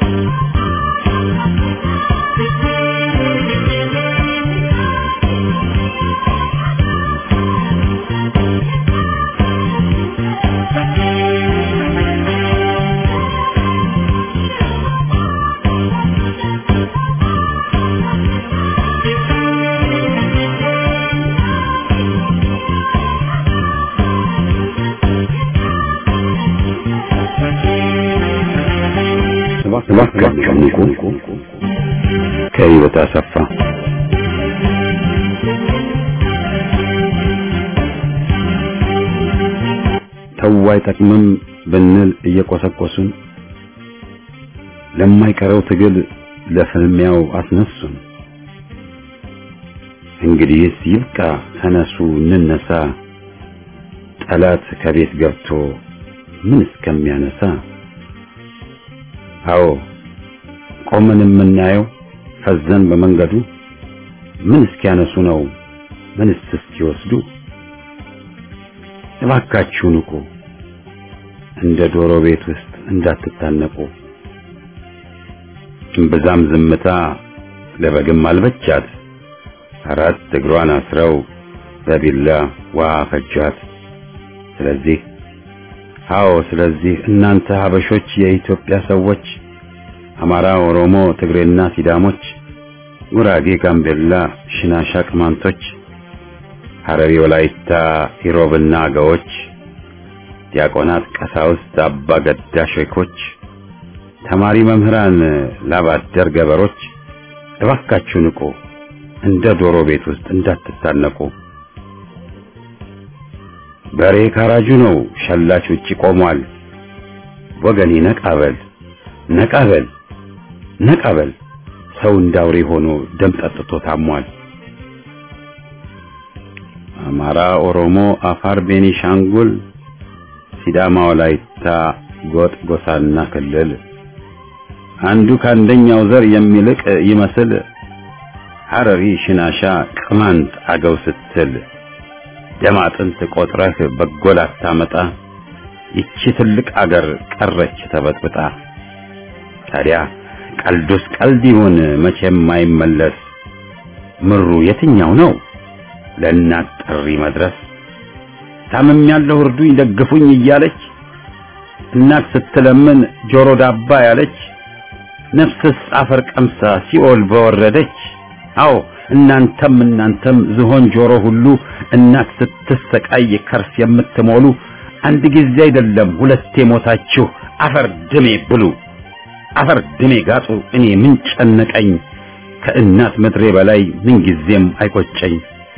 እባካችሁ ንቁ። ከህይወት አሰፋ ተው አይጠቅምም ብንል እየቆሰቆሱን ለማይቀረው ትግል ለፍልሚያው አስነሱን። እንግዲህስ ይብቃ፣ ተነሱ እንነሳ፣ ጠላት ከቤት ገብቶ ምን እስከሚያነሳ አዎ ቆመን የምናየው ፈዘን በመንገዱ ምን እስኪያነሱ ነው ምንስ እስኪወስዱ እባካችሁ ንቁ እንደ ዶሮ ቤት ውስጥ እንዳትታነቁ እምብዛም ዝምታ ለበግም አልበቻት አራት እግሯን አስረው በቢላ ውሃ ፈጇት ስለዚህ አዎ ስለዚህ እናንተ ሀበሾች የኢትዮጵያ ሰዎች አማራ፣ ኦሮሞ፣ ትግሬና ሲዳሞች፣ ጉራጌ፣ ጋምቤላ፣ ሽናሻ፣ ቅማንቶች፣ ሐረሪ፣ ወላይታ፣ ኢሮብና አገዎች፣ ዲያቆናት፣ ቀሳውስት፣ አባ ገዳ ሼኮች፣ ተማሪ መምህራን፣ ላባደር ገበሮች እባካችሁ ንቁ፣ እንደ ዶሮ ቤት ውስጥ እንዳትታነቁ። በሬ ካራጁ ነው፣ ሸላች ውጪ ቆሟል። ወገኔ ነቃበል ነቃበል ነቃበል፣ ሰው እንዳውሬ ሆኖ ደም ጠጥቶ ታሟል። አማራ፣ ኦሮሞ፣ አፋር፣ ቤኒሻንጉል፣ ሲዳማ፣ ወላይታ፣ ጎጥ፣ ጎሳና ክልል አንዱ ከአንደኛው ዘር የሚልቅ ይመስል ሐረሪ፣ ሽናሻ፣ ቅማንት፣ አገው ስትል ደም አጥንት ቆጥረህ በጎ ላታመጣ ይቺ ትልቅ አገር ቀረች ተበጥብጣ። ታዲያ ቀልዱስ ቀልድ ይሁን መቼም አይመለስ። ምሩ የትኛው ነው ለእናት ጥሪ መድረስ? ታምም ያለው እርዱኝ ደግፉኝ እያለች እናት ስትለምን ጆሮ ዳባ ያለች ነፍስስ አፈር ቀምሳ ሲኦል በወረደች። አዎ እናንተም እናንተም ዝሆን ጆሮ ሁሉ እናት ስትሰቃይ ከርስ የምትሞሉ አንድ ጊዜ አይደለም ሁለቴ ሞታችሁ አፈር ድሜ ብሉ፣ አፈር ድሜ ጋጡ። እኔ ምን ጨነቀኝ ከእናት ምድሬ በላይ ምን ጊዜም አይቆጨኝ።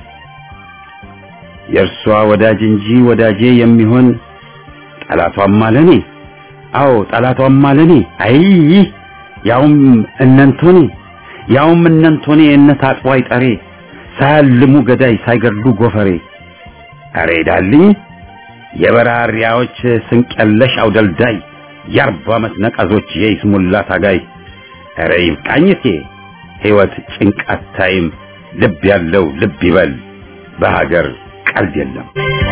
የእርሷ ወዳጅ እንጂ ወዳጄ የሚሆን ጠላቷም አለኔ። አዎ ጠላቷም አለኔ። አይ ያውም እነንቶኔ ያውም እነንቶኔ እነት አጥዋይ ጠሬ ሳያልሙ ገዳይ ሳይገድሉ ጎፈሬ አሬ ዳልኝ የበራሪያዎች ስንቀለሽ አውደልዳይ የአርባ ዓመት ነቀዞች የይስሙላ ታጋይ አረ ይብቃኝቴ ሕይወት ጭንቃት ታይም ልብ ያለው ልብ ይበል በሀገር ቀልድ የለም።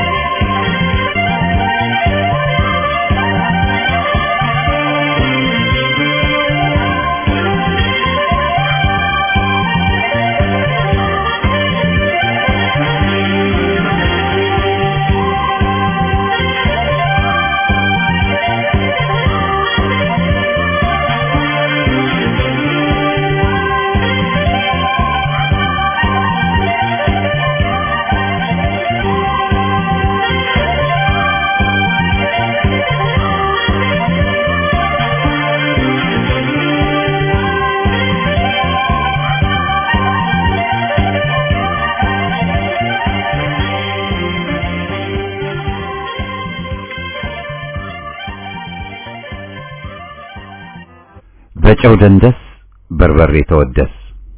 በጨው ደንደስ በርበሬ ተወደስ።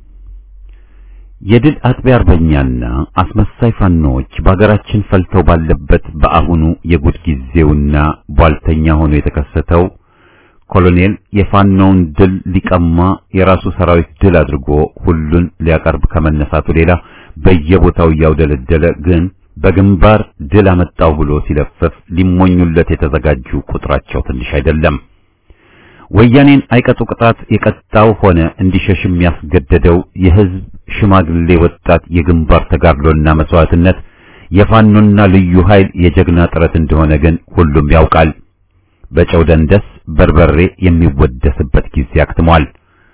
የድል አጥቢያ አርበኛና አስመሳይ ፋኖዎች በሀገራችን ፈልተው ባለበት በአሁኑ የጉድ ጊዜውና ቧልተኛ ሆኖ የተከሰተው ኮሎኔል የፋኖውን ድል ሊቀማ የራሱ ሰራዊት ድል አድርጎ ሁሉን ሊያቀርብ ከመነሳቱ ሌላ በየቦታው እያውደለደለ ግን በግንባር ድል አመጣው ብሎ ሲለፍፍ ሊሞኙለት የተዘጋጁ ቁጥራቸው ትንሽ አይደለም። ወያኔን አይቀጡ ቅጣት የቀጣው ሆነ እንዲሸሽም ያስገደደው የህዝብ ሽማግሌ ወጣት የግንባር ተጋድሎና መስዋዕትነት የፋኖና ልዩ ኃይል የጀግና ጥረት እንደሆነ ግን ሁሉም ያውቃል። በጨው ደንደስ በርበሬ የሚወደስበት ጊዜ አክትሟል።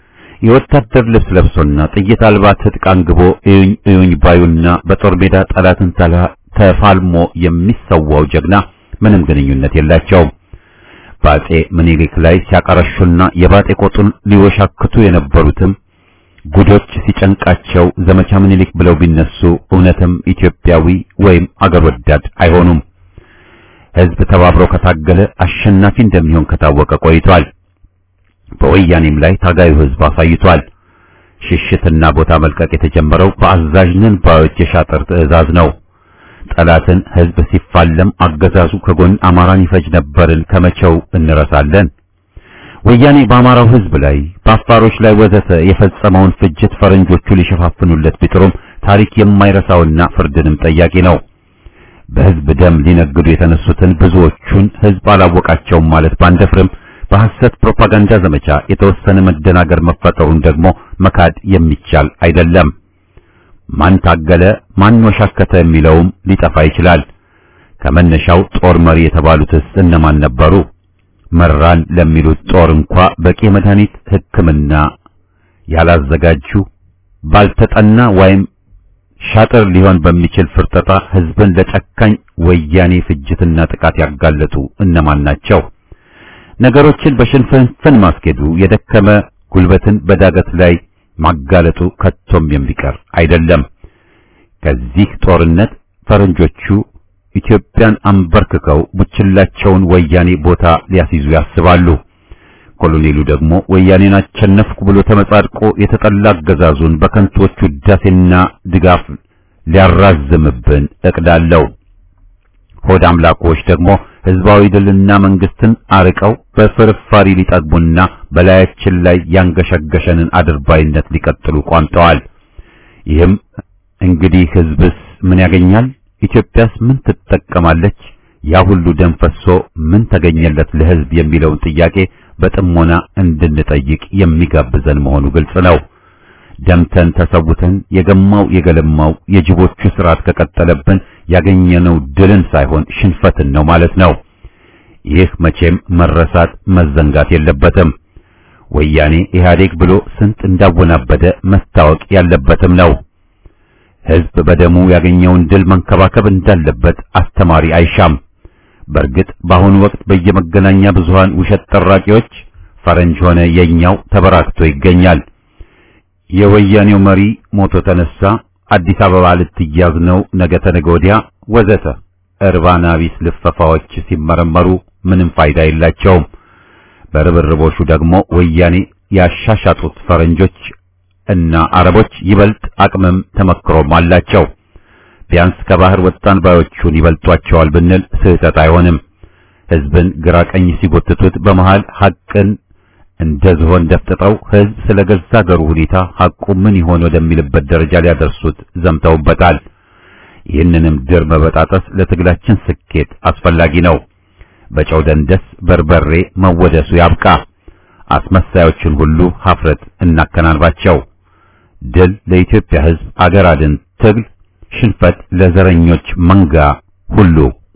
የወታደር ልብስ ለብሶና ጥይት አልባ ትጥቅ አንግቦ እዩኝ እዩኝ ባዩና በጦር ሜዳ ጠላትን ተፋልሞ የሚሰዋው ጀግና ምንም ግንኙነት የላቸውም። በአጼ ምኒልክ ላይ ሲያቀረሹና የባጤ ቆጡን ሊወሻክቱ የነበሩትም ጉዶች ሲጨንቃቸው ዘመቻ ምኒልክ ብለው ቢነሱ እውነትም ኢትዮጵያዊ ወይም አገር ወዳድ አይሆኑም። ህዝብ ተባብሮ ከታገለ አሸናፊ እንደሚሆን ከታወቀ ቆይቷል። በወያኔም ላይ ታጋዩ ህዝብ አሳይቷል። ሽሽትና ቦታ መልቀቅ የተጀመረው በአዛዥነን ባዮች የሻጥር ትዕዛዝ ነው። ጠላትን ህዝብ ሲፋለም አገዛዙ ከጎን አማራን ይፈጅ ነበርን ከመቼው እንረሳለን። ወያኔ በአማራው ህዝብ ላይ በአፋሮች ላይ ወዘተ የፈጸመውን ፍጅት ፈረንጆቹ ሊሸፋፍኑለት ቢጥሩም ታሪክ የማይረሳውና ፍርድንም ጠያቂ ነው። በህዝብ ደም ሊነግዱ የተነሱትን ብዙዎቹን ህዝብ አላወቃቸውም ማለት ባንደፍርም በሐሰት ፕሮፓጋንዳ ዘመቻ የተወሰነ መደናገር መፈጠሩን ደግሞ መካድ የሚቻል አይደለም። ማን ታገለ፣ ማን ወሻከተ የሚለውም ሊጠፋ ይችላል። ከመነሻው ጦር መሪ የተባሉትስ እነማን ነበሩ? መራን ለሚሉት ጦር እንኳ በቂ መድኃኒት ሕክምና ያላዘጋጁ ባልተጠና ወይም ሻጥር ሊሆን በሚችል ፍርጠጣ ህዝብን ለጨካኝ ወያኔ ፍጅትና ጥቃት ያጋለጡ እነማን ናቸው? ነገሮችን በሽንፍንፍን ማስኬዱ የደከመ ጉልበትን በዳገት ላይ ማጋለጡ ከቶም የሚቀር አይደለም። ከዚህ ጦርነት ፈረንጆቹ ኢትዮጵያን አንበርክከው ቡችላቸውን ወያኔ ቦታ ሊያስይዙ ያስባሉ። ኮሎኔሉ ደግሞ ወያኔን አሸነፍኩ ብሎ ተመጻድቆ የተጠላ አገዛዙን በከንቶቹ ውዳሴና ድጋፍ ሊያራዝምብን እቅዳለው። ሆድ አምላኮች ደግሞ ህዝባዊ ድልና መንግስትን አርቀው በፍርፋሪ ሊጠግቡና በላያችን ላይ ያንገሸገሸንን አድርባይነት ሊቀጥሉ ቋምጠዋል። ይህም እንግዲህ ህዝብስ ምን ያገኛል? ኢትዮጵያስ ምን ትጠቀማለች? ያ ሁሉ ደም ፈሶ ምን ተገኘለት ለህዝብ የሚለውን ጥያቄ በጥሞና እንድንጠይቅ የሚጋብዘን መሆኑ ግልጽ ነው። ደምተን ተሰውተን የገማው የገለማው የጅቦቹ ስርዓት ከቀጠለብን ያገኘነው ድልን ሳይሆን ሽንፈትን ነው ማለት ነው። ይህ መቼም መረሳት መዘንጋት የለበትም። ወያኔ ኢህአዴግ ብሎ ስንት እንዳወናበደ መታወቅ ያለበትም ነው። ህዝብ በደሙ ያገኘውን ድል መንከባከብ እንዳለበት አስተማሪ አይሻም። በእርግጥ በአሁኑ ወቅት በየመገናኛ ብዙሃን ውሸት ጠራቂዎች ፈረንጅ ሆነ የኛው ተበራክቶ ይገኛል። የወያኔው መሪ ሞቶ ተነሳ፣ አዲስ አበባ ልትያዝ ነው፣ ነገ ተነገ ወዲያ ወዘተ እርባና ቢስ ልፈፋዎች ሲመረመሩ ምንም ፋይዳ የላቸውም። በርብርቦሹ ደግሞ ወያኔ ያሻሻጡት ፈረንጆች እና አረቦች ይበልጥ አቅምም ተመክሮም አላቸው። ቢያንስ ከባህር ወጣን ባዮቹን ይበልጧቸዋል ብንል ስህተት አይሆንም። ህዝብን ግራ ቀኝ ሲጎትቱት በመሃል ሐቅን እንደ ዝሆን ደፍጥጠው ህዝብ ስለ ገዛ አገሩ ሁኔታ ሐቁ ምን ይሆን ወደሚልበት ደረጃ ሊያደርሱት ዘምተውበታል። ይህንንም ድር መበጣጠስ ለትግላችን ስኬት አስፈላጊ ነው። በጨው ደንደስ በርበሬ መወደሱ ያብቃ። አስመሳዮችን ሁሉ ሀፍረት እናከናንባቸው። ድል ለኢትዮጵያ ህዝብ አገር አድን ትግል፣ ሽንፈት ለዘረኞች መንጋ ሁሉ።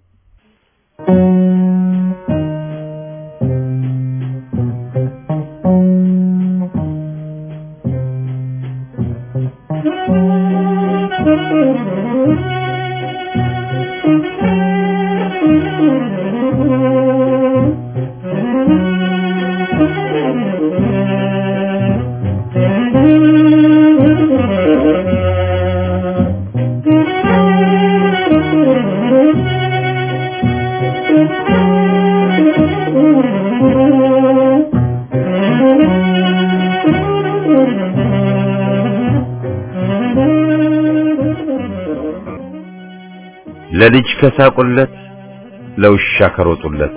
ለልጅ ከሳቁለት ለውሻ ከሮጡለት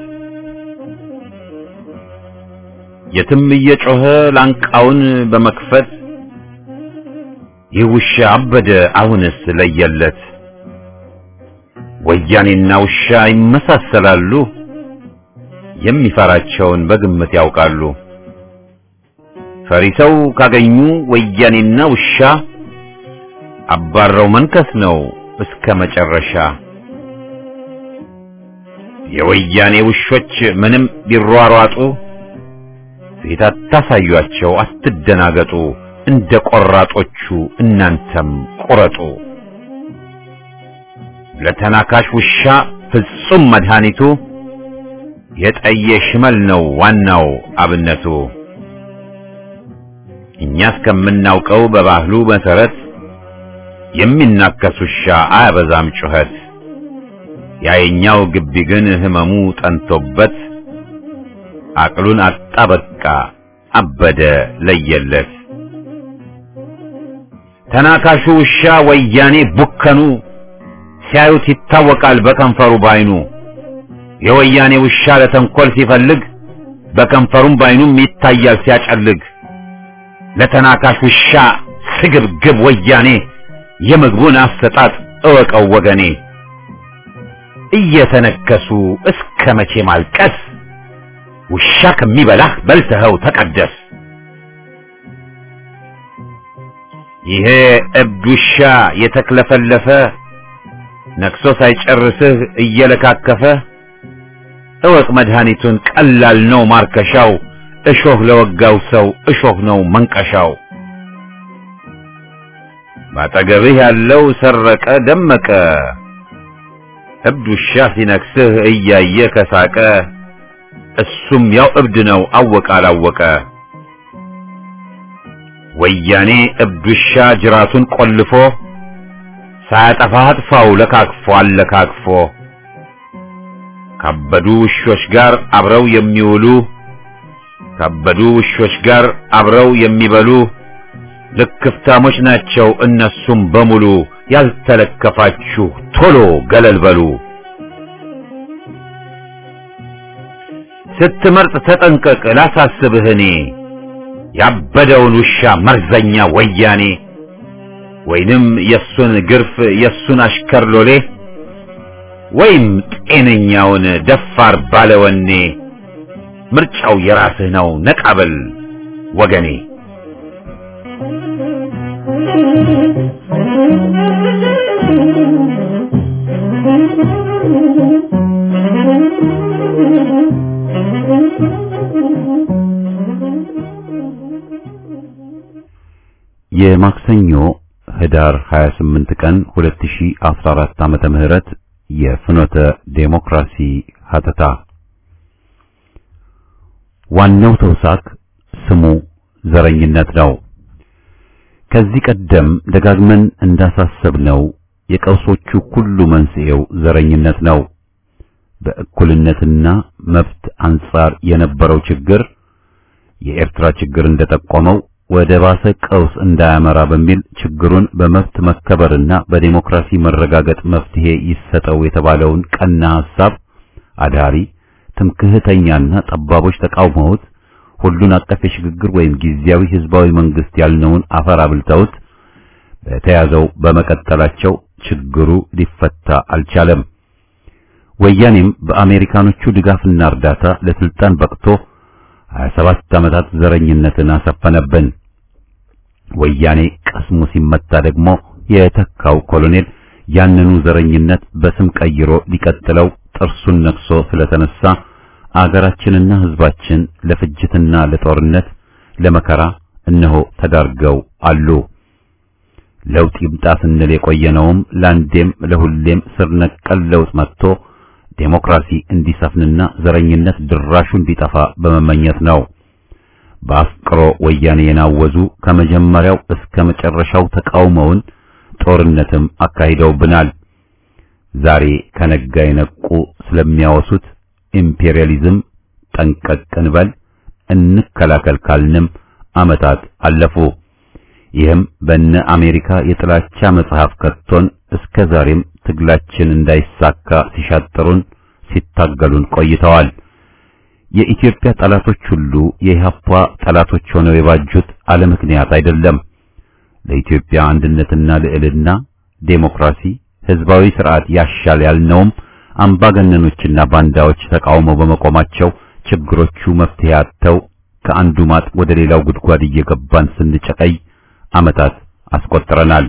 የትም እየጮኸ ላንቃውን በመክፈት ይህ ውሻ አበደ አሁንስ ለየለት። ወያኔና ውሻ ይመሳሰላሉ፣ የሚፈራቸውን በግምት ያውቃሉ። ፈሪ ሰው ካገኙ ወያኔና ውሻ አባረው መንከስ ነው እስከ መጨረሻ። የወያኔ ውሾች ምንም ቢሯሯጡ ፊት አታሳዩአቸው፣ አትደናገጡ። እንደ ቆራጦቹ እናንተም ቁረጡ። ለተናካሽ ውሻ ፍጹም መድኃኒቱ የጠየ ሽመል ነው ዋናው አብነቱ። እኛ እስከምናውቀው በባህሉ መሰረት የሚናከስ ውሻ አያበዛም ጩኸት። ያየኛው ግቢ ግን ህመሙ ጠንቶበት አቅሉን አጣ በቃ አበደ ለየለት። ተናካሹ ውሻ ወያኔ ቡከኑ ሲያዩት ይታወቃል በከንፈሩ ባይኑ። የወያኔ ውሻ ለተንኮል ሲፈልግ በከንፈሩም ባይኑም ይታያል ሲያጨልግ። ለተናካሽ ውሻ ስግብግብ ወያኔ የምግቡን አሰጣጥ እወቀው ወገኔ። እየተነከሱ እስከ መቼ ማልቀስ? ውሻ ከሚበላህ በልተኸው ተቀደስ። ይሄ እብድ ውሻ የተክለፈለፈ ነክሶ ሳይጨርስህ እየለካከፈ እወቅ መድኃኒቱን ቀላል ነው ማርከሻው። እሾህ ለወጋው ሰው እሾህ ነው መንቀሻው። ባጠገብህ ያለው ሰረቀ ደመቀ እብድ ውሻ ሲነክስህ እያየ ከሳቀ እሱም ያው እብድ ነው አወቀ አላወቀ ወያኔ እብድ ውሻ ጅራቱን ቆልፎ ሳያጠፋ አጥፋው ለካክፎ አለካክፎ ካበዱ ውሾች ጋር አብረው የሚውሉ ካበዱ ውሾች ጋር አብረው የሚበሉ ልክፍታሞች ናቸው እነሱም በሙሉ ያልተለከፋችሁ ቶሎ ገለል በሉ ስትመርጥ ተጠንቀቅ ላሳስብህ እኔ ያበደውን ውሻ መርዘኛ ወያኔ ወይንም የሱን ግርፍ የሱን አሽከር ሎሌ ወይም ጤነኛውን ደፋር ባለወኔ ምርጫው የራስህ ነው ነቃበል ወገኔ የማክሰኞ ህዳር 28 ቀን 2014 ዓመተ ምህረት የፍኖተ ዴሞክራሲ ሀተታ ዋናው ተውሳክ ስሙ ዘረኝነት ነው። ከዚህ ቀደም ደጋግመን እንዳሳሰብነው የቀውሶቹ ሁሉ መንስኤው ዘረኝነት ነው። በእኩልነትና መብት አንጻር የነበረው ችግር የኤርትራ ችግር እንደጠቆመው ወደ ባሰ ቀውስ እንዳያመራ በሚል ችግሩን በመብት መከበርና በዲሞክራሲ መረጋገጥ መፍትሄ ይሰጠው የተባለውን ቀና ሐሳብ አዳሪ ትምክህተኛና ጠባቦች ተቃውመውት ሁሉን አቀፍ የሽግግር ወይም ጊዜያዊ ህዝባዊ መንግስት ያልነውን አፈር አብልተውት በተያዘው በመቀጠላቸው ችግሩ ሊፈታ አልቻለም። ወያኔም በአሜሪካኖቹ ድጋፍና እርዳታ ለስልጣን በቅቶ 27 ዓመታት ዘረኝነትን አሰፈነብን። ወያኔ ቀስሙ ሲመታ ደግሞ የተካው ኮሎኔል ያንኑ ዘረኝነት በስም ቀይሮ ሊቀጥለው ጥርሱን ነክሶ ስለተነሳ አገራችንና ህዝባችን ለፍጅትና ለጦርነት ለመከራ እነሆ ተዳርገው አሉ። ለውጥ ይምጣ ስንል የቆየነውም ለአንዴም ለሁሌም ስር ነቀል ለውጥ መጥቶ ዴሞክራሲ እንዲሰፍንና ዘረኝነት ድራሹ እንዲጠፋ በመመኘት ነው። በአፍቅሮ ወያኔ የናወዙ ከመጀመሪያው እስከ መጨረሻው ተቃውመውን ጦርነትም አካሂደውብናል። ዛሬ ከነጋ የነቁ ስለሚያወሱት ኢምፔሪያሊዝም ጠንቀቅ እንበል እንከላከል ካልንም ዓመታት አለፉ። ይህም በነ አሜሪካ የጥላቻ መጽሐፍ ከቶን እስከ ዛሬም ትግላችን እንዳይሳካ ሲሻጥሩን ሲታገሉን ቆይተዋል። የኢትዮጵያ ጠላቶች ሁሉ የኢህአፓ ጠላቶች ሆነው የባጁት አለ ምክንያት አይደለም። ለኢትዮጵያ አንድነትና ልዕልና፣ ዴሞክራሲ፣ ህዝባዊ ስርዓት ያሻል ያልነውም አምባገነኖችና ባንዳዎች ተቃውመው በመቆማቸው ችግሮቹ መፍትሄ አጥተው ከአንዱ ማጥ ወደ ሌላው ጉድጓድ እየገባን ስንጨቀይ ዓመታት አስቆጥረናል።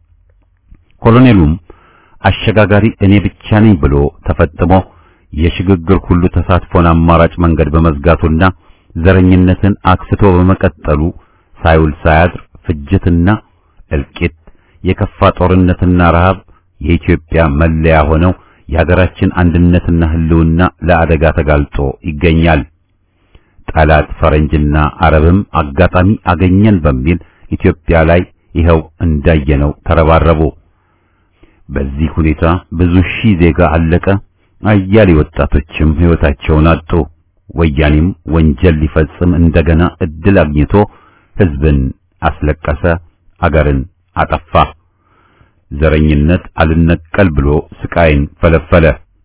ኮሎኔሉም አሸጋጋሪ እኔ ብቻ ነኝ ብሎ ተፈጥሞ የሽግግር ሁሉ ተሳትፎን አማራጭ መንገድ በመዝጋቱና ዘረኝነትን አክስቶ በመቀጠሉ ሳይውል ሳያድር ፍጅትና እልቂት፣ የከፋ ጦርነትና ረሃብ የኢትዮጵያ መለያ ሆነው የሀገራችን አንድነትና ህልውና ለአደጋ ተጋልጦ ይገኛል። ጠላት ፈረንጅና አረብም አጋጣሚ አገኘን በሚል ኢትዮጵያ ላይ ይኸው እንዳየነው ተረባረቡ። በዚህ ሁኔታ ብዙ ሺህ ዜጋ አለቀ። አያሌ ወጣቶችም ሕይወታቸውን አጡ። ወያኔም ወንጀል ሊፈጽም እንደገና እድል አግኝቶ ህዝብን አስለቀሰ፣ አገርን አጠፋ። ዘረኝነት አልነቀል ብሎ ስቃይን ፈለፈለ።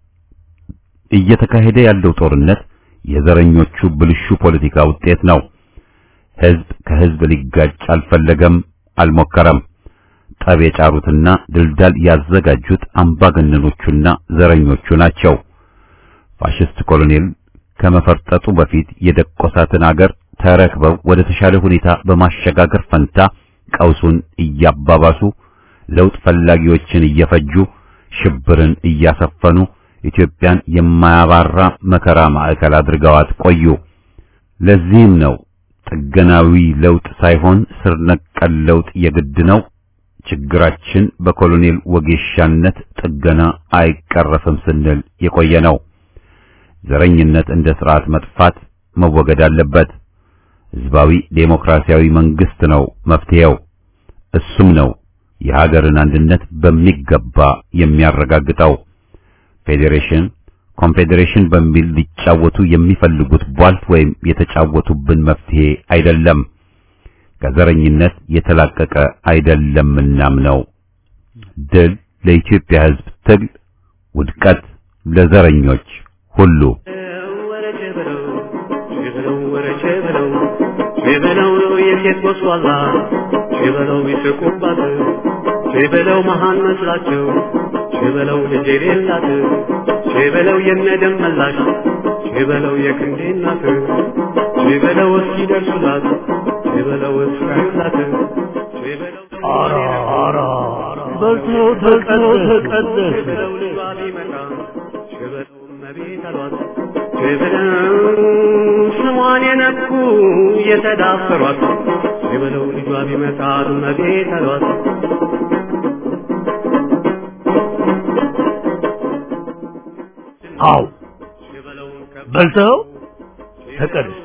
እየተካሄደ ያለው ጦርነት የዘረኞቹ ብልሹ ፖለቲካ ውጤት ነው። ህዝብ ከህዝብ ሊጋጭ አልፈለገም፣ አልሞከረም። ጠብ የጫሩትና ድልዳል ያዘጋጁት አምባገነኖቹና ዘረኞቹ ናቸው። ፋሽስት ኮሎኔል ከመፈርጠጡ በፊት የደቆሳትን አገር ተረክበው ወደ ተሻለ ሁኔታ በማሸጋገር ፈንታ ቀውሱን እያባባሱ ለውጥ ፈላጊዎችን እየፈጁ ሽብርን እያሰፈኑ ኢትዮጵያን የማያባራ መከራ ማዕከል አድርገዋት ቆዩ። ለዚህም ነው ጥገናዊ ለውጥ ሳይሆን ስር ነቀል ለውጥ የግድ ነው፣ ችግራችን በኮሎኔል ወጌሻነት ጥገና አይቀረፍም ስንል የቆየ ነው። ዘረኝነት እንደ ስርዓት መጥፋት መወገድ አለበት። ህዝባዊ ዴሞክራሲያዊ መንግስት ነው መፍትሄው። እሱም ነው የሀገርን አንድነት በሚገባ የሚያረጋግጠው። ፌዴሬሽን፣ ኮንፌዴሬሽን በሚል ሊጫወቱ የሚፈልጉት ቧልት ወይም የተጫወቱብን መፍትሄ አይደለም። ከዘረኝነት የተላቀቀ አይደለምናም ነው። ድል ለኢትዮጵያ ህዝብ ትግል፣ ውድቀት ለዘረኞች ሁሉ። ሸበለው የሴት ወስዋላ ሸበለው ይስቁባት ሸበለው መሃን መስላቸው ሸበለው ልጅ የሌላት ሸበለው የነደም መላሽ ሸበለው የክንዴ እናት ሸበለው እስኪደርሱላት ሸበለው እስካዩላት ሸበለው ኧረ ኧረ በልተው ተቀደስ ተቀደስ ሸበለው ልጇ ቢመጣ ሸበለው እመቤት አሏት ሸበለው ስሟን የነኩ የተዳፈሯት ሸበለው ልጇ ቢመጣ እመቤት አሏት አው በልተው ተቀደስ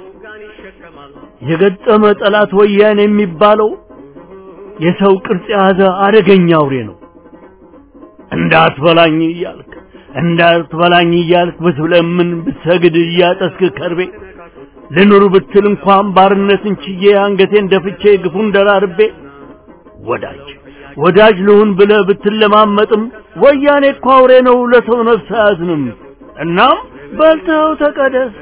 የገጠመ ጠላት ወያኔ የሚባለው የሰው ቅርጽ የያዘ አደገኛ አውሬ ነው። እንዳትበላኝ እያልክ እንዳትበላኝ እያልክ ብትለምን ብትሰግድ እያጠስክ ከርቤ ልኑር ብትል እንኳን ባርነትን ችዬ አንገቴን ደፍቼ ግፉን ደራርቤ ወዳጅ ወዳጅ ልሁን ብለህ ብትለማመጥም ወያኔ እኮ አውሬ ነው፣ ለሰው ነፍስ አያዝንም። እናም በልተው ተቀደስ።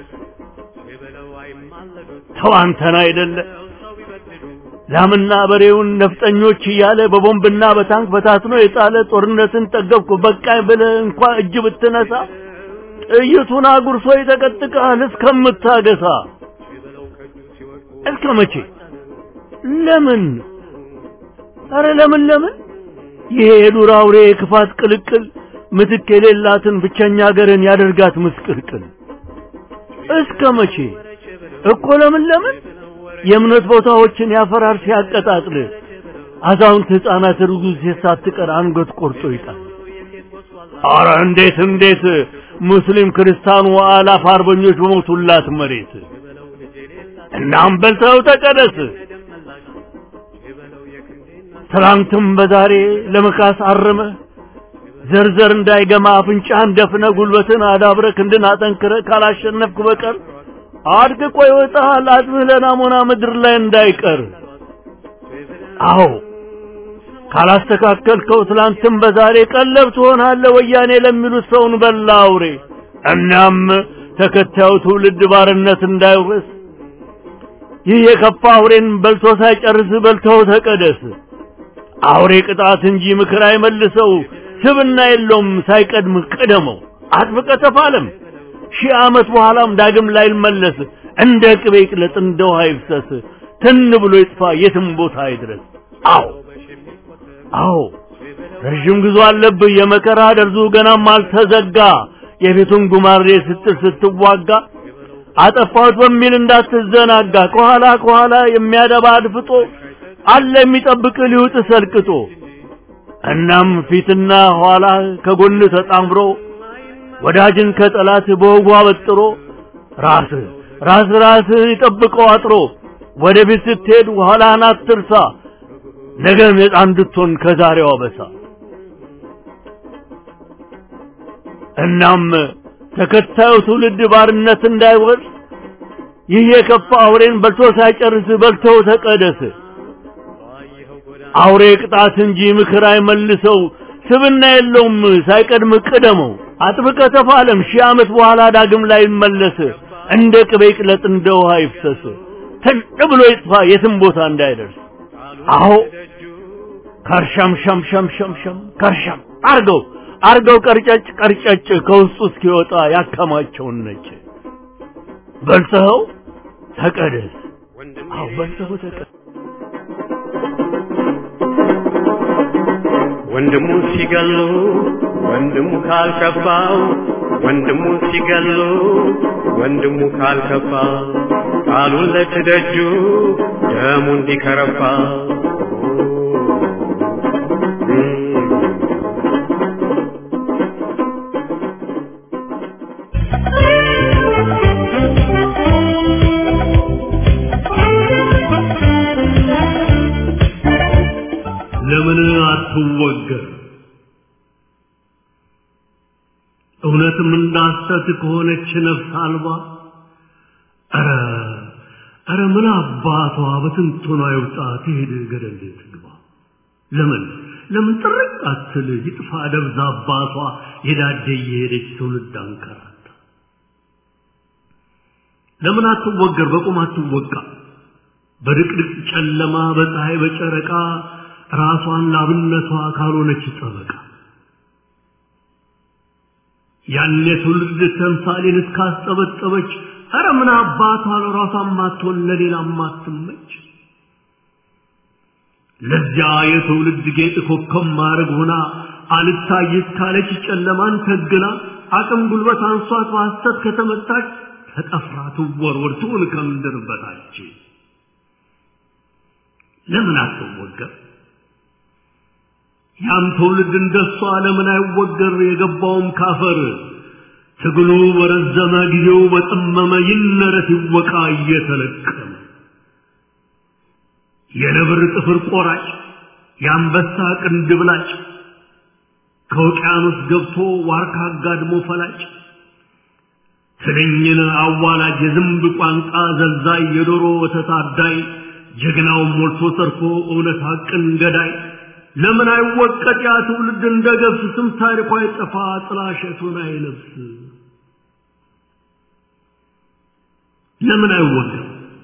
ተው አንተን አይደለ ላምና በሬውን ነፍጠኞች እያለ በቦምብና በታንክ በታትኖ የጣለ ጦርነትን ጠገብኩ በቃኝ ብለህ እንኳ እጅ ብትነሳ ጥይቱን አጉርሶ ይጠቀጥቅሃል እስከምታገሳ። እስከ መቼ? ለምን? አረ ለምን ለምን? ይሄ የዱር አውሬ የክፋት ቅልቅል ምትክ የሌላትን ብቸኛ ሀገርን ያደርጋት ምስቅልቅል። እስከ መቼ እኮ ለምን ለምን? የእምነት ቦታዎችን ያፈራርስ ያቀጣጥል። አዛውንት ሕፃናት ርጉዝ ሴት ሳትቀር አንገት ቆርጦ ይጣል። አረ እንዴት እንዴት ሙስሊም ክርስቲያኑ አላፍ አርበኞች በሞቱላት መሬት እናም በልተው ተቀደስ። ትላንትም በዛሬ ለመካስ አርመ ዘርዘር እንዳይገማ አፍንጫህን ደፍነ ጉልበትን አዳብረ ክንድን አጠንክረ ካላሸነፍክ በቀር አድቅቆ ይወጣሃል አጥምህ ለናሞና ምድር ላይ እንዳይቀር። አዎ ካላስተካከልከው ትላንትም በዛሬ ቀለብ ትሆናለህ ወያኔ ለሚሉት ሰውን በላ አውሬ። እናም ተከታዩ ትውልድ ባርነት እንዳይወርስ ይህ የከፋ አውሬን በልቶ ሳይጨርስ በልተው ተቀደስ። አውሬ ቅጣት እንጂ ምክር አይመልሰው፣ ስብና የለውም ሳይቀድም ቅደመው። አጥብቀ ተፋለም ሺህ ዓመት በኋላም ዳግም ላይመለስ እንደ ቅቤ ይቅለጥ እንደ ውሃ ይፍሰስ ትን ብሎ ይጥፋ የትም ቦታ አይድረስ። አዎ አዎ ረዥም ጉዞ አለብህ የመከራ ደርዙ ገናም አልተዘጋ የፊቱን ጉማሬ ስትል ስትዋጋ አጠፋሁት በሚል እንዳትዘናጋ ከኋላ ከኋላ የሚያደባ አድፍጦ አለ የሚጠብቅ ሊውጥ ሰልቅጦ እናም ፊትና ኋላ ከጎን ተጣምሮ ወዳጅን ከጠላት በወጉ አበጥሮ ራስ ራስ ራስ ይጠብቀው አጥሮ ወደ ቤት ስትሄድ ኋላህን አትርሳ ነገ ነፃ እንድትሆን ከዛሬዋ በሳ እናም ተከታዩ ትውልድ ባርነት እንዳይወርስ ይህ የከፋ አውሬን በልቶ ሳይጨርስ በልተው ተቀደስ። አውሬ ቅጣት እንጂ ምክር አይመልሰው፣ ስብና የለውም ሳይቀድም ቅደመው። አጥብቀ ተፋለም ሺህ ዓመት በኋላ ዳግም ላይ መለስ እንደ ቅቤ ቅለጥ እንደ ውሃ ይፍሰስ ትን ብሎ ይጥፋ የትም ቦታ እንዳይደርስ። አዎ ከርሸም ሸም ሸም ሸም ሸም ከርሸም አርገው አርገው ቀርጨጭ ቀርጨጭ ከውስጡ እስኪወጣ ያከማቸውን ነጭ በልተኸው ተቀደስ። አዎ በልተኸው ተቀደስ። ወንድሙ ሲገሉ ወንድሙ ካልከፋው ወንድሙ ሲገሉ ወንድሙ ካልከፋ ቃሉን ለትደጁ ደሙ እንዲከረፋ እውነትም እንዳሰት ከሆነች ነፍስ አልባ ኧረ ኧረ ምን አባቷ በትንቶና ይውጣ ትሄድ ገደል ትግባ ለምን ለምን ጥርቅ አትል ይጥፋ ደብዛ አባቷ የዳደ እየሄደች ትውልድ አንከራታ ለምን አትወገር በቁም አትወቃ በድቅድቅ ጨለማ በፀሐይ በጨረቃ ራሷን ላብነቷ ካልሆነች ጠበቃ ያን የትውልድ ተምሳሌን እስካስጠበጠበች ኧረ ምን አባቷ ለራሷ ማትሆን ለሌላ ማትመች ለዚያ የትውልድ ጌጥ ኮከብ ማድረግ ሆና አልታይት ካለች ጨለማን ተግና አቅም ጉልበት አንሷት በሐሰት ከተመታች ተጠፍራ ትወርወር ትሁን ከምድር በታች ለምን አትወገር ያም ትውልድ እንደሷ ለምን አይወገር የገባውም ካፈር ትግሉ በረዘመ ጊዜው በጠመመ ይነረት ይወቃ እየተለቀመ የነብር ጥፍር ቆራጭ የአንበሳ ቅንድብ ላጭ ከውቅያኖስ ገብቶ ዋርካ አጋድሞ ፈላጭ ትንኝን አዋላጅ የዝንብ ቋንቋ ዘልዛይ የዶሮ ወተት አዳይ ጀግናውን ሞልቶ ሰርፎ እውነት ሐቅን ገዳይ ለምን አይወቀጥ ያ ትውልድ እንደ ገብስ ስም ታሪኳ አይጠፋ ጥላሸቱን አይለብስ ለምን አይወገር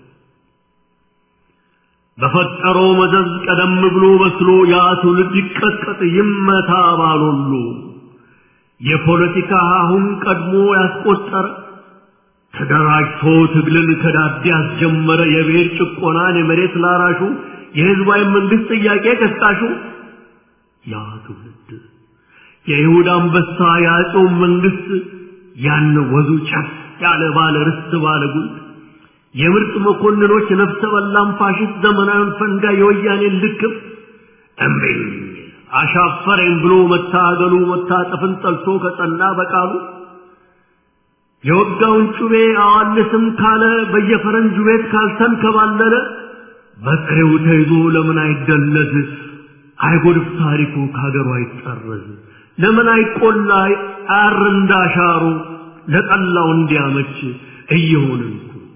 በፈጠረው መዘዝ ቀደም ብሎ በስሎ ያ ትውልድ ይቀጥቀጥ ይመታ ባሎሉ የፖለቲካ አሁን ቀድሞ ያስቆጠረ ተደራጅቶ ትግልን ከዳዴ ያስጀመረ የብሔር ጭቆናን የመሬት ላራሹ የህዝባዊ መንግስት ጥያቄ ቀስቃሹ ያ ትውልድ የይሁዳ አንበሳ የአጼው መንግስት ያን ወዙ ጨፍ ያለ ባለ ርስት ባለ ጉልት የምርጥ መኮንኖች ነፍሰ በላም ፋሽስት ዘመናዊን ፈንጋ የወያኔን ልክፍ እምቢኝ አሻፈረኝ ብሎ መታገሉ መታጠፍን ጠልቶ ከጸና በቃሉ የወጋውን ጩቤ አዋልስም ካለ በየፈረንጁ ቤት ካልተንከባለለ በጥሬው ተይዞ ለምን አይደለዝ አይጎድፍ ታሪኩ ከሀገሩ አይጠረዝ ለምን አይቆላ አር እንዳሻሩ ለጠላው እንዲያመች እየሆንን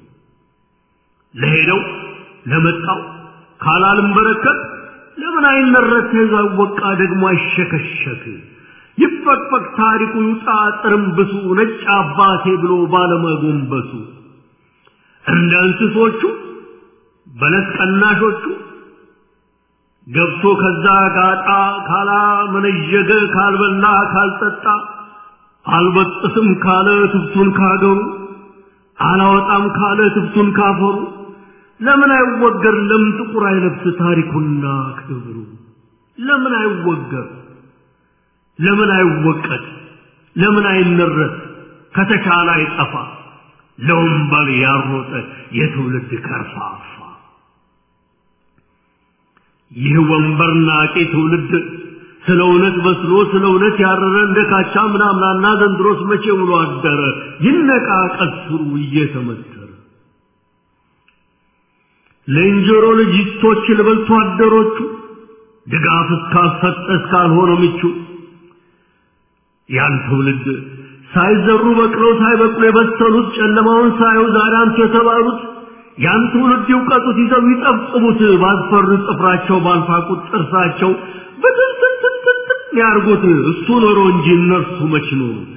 ለሄደው ለመጣው ካላልም በረከት ለምን አይነረት ተይዞ አይወቃ ደግሞ አይሸከሸክ ይፈቅፈቅ ታሪኩ ይውጣ ጥርምብሱ ነጭ አባቴ ብሎ ባለመጎንበሱ እንደ እንስሶቹ በለስ ቀናሾቹ ገብቶ ከዛ ጋጣ ካላ መነዠገ ካልበላ ካልጠጣ አልበጥስም ካለ ትብቱን ካገሩ አላወጣም ካለ ትብቱን ካፈሩ ለምን አይወገር ለምን ጥቁር አይለብስ ታሪኩና ክብሩ ለምን አይወገር ለምን አይወቀት ለምን አይነረት ከተቻለ አይጠፋ ለወንበል ያሮጠ የትውልድ ከርፋፋ ይህ ወንበር ናቂ ትውልድ ስለ እውነት በስሎ ስለ እውነት ያረረ እንደ ካቻ ምናምናና ዘንድሮስ መቼ ውሎ አደረ ይነቃ ቀስሩ እየተመተረ ለእንጀሮ ልጅቶች ልበልቶ አደሮቹ ድጋፍ እስካልሰጠ እስካልሆነ ምቹ ያን ትውልድ ሳይዘሩ በቅለው ሳይበቅሉ የበሰሉት ጨለማውን ሳዩ ዛሬ አንቱ የተባሉት ያን ትውልድ ይውቀጡት ይዘው ይጠብጥቡት ባስፈሩ ጥፍራቸው ባልፋቁት ጥርሳቸው በትንትንትንትን ያርጉት እሱ ኖሮ እንጂ እነርሱ መች ኖሩት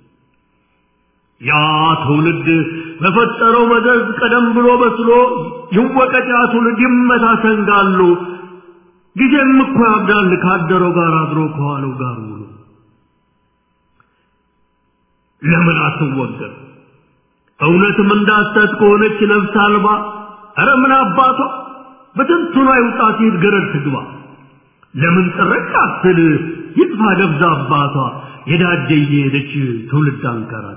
ያ ትውልድ በፈጠረው መዘዝ ቀደም ብሎ በስሎ ይወቀጥ ያ ትውልድ ይመታ ሰንጋሉ ጊዜም እኮ ያብዳል ካደረው ጋር አድሮ ከዋለው ጋር ውሎ ለምን አትወገር እውነትም እንዳሰት ከሆነች ነፍስ አልባ ኧረ ምን አባቷ በትንቱና ይውጣት ይት ገረድ ትግባ ለምን ጥረቅ አትል ይጥፋ ደብዛ አባቷ የዳደ እየሄደች ትውልድ አንከራታ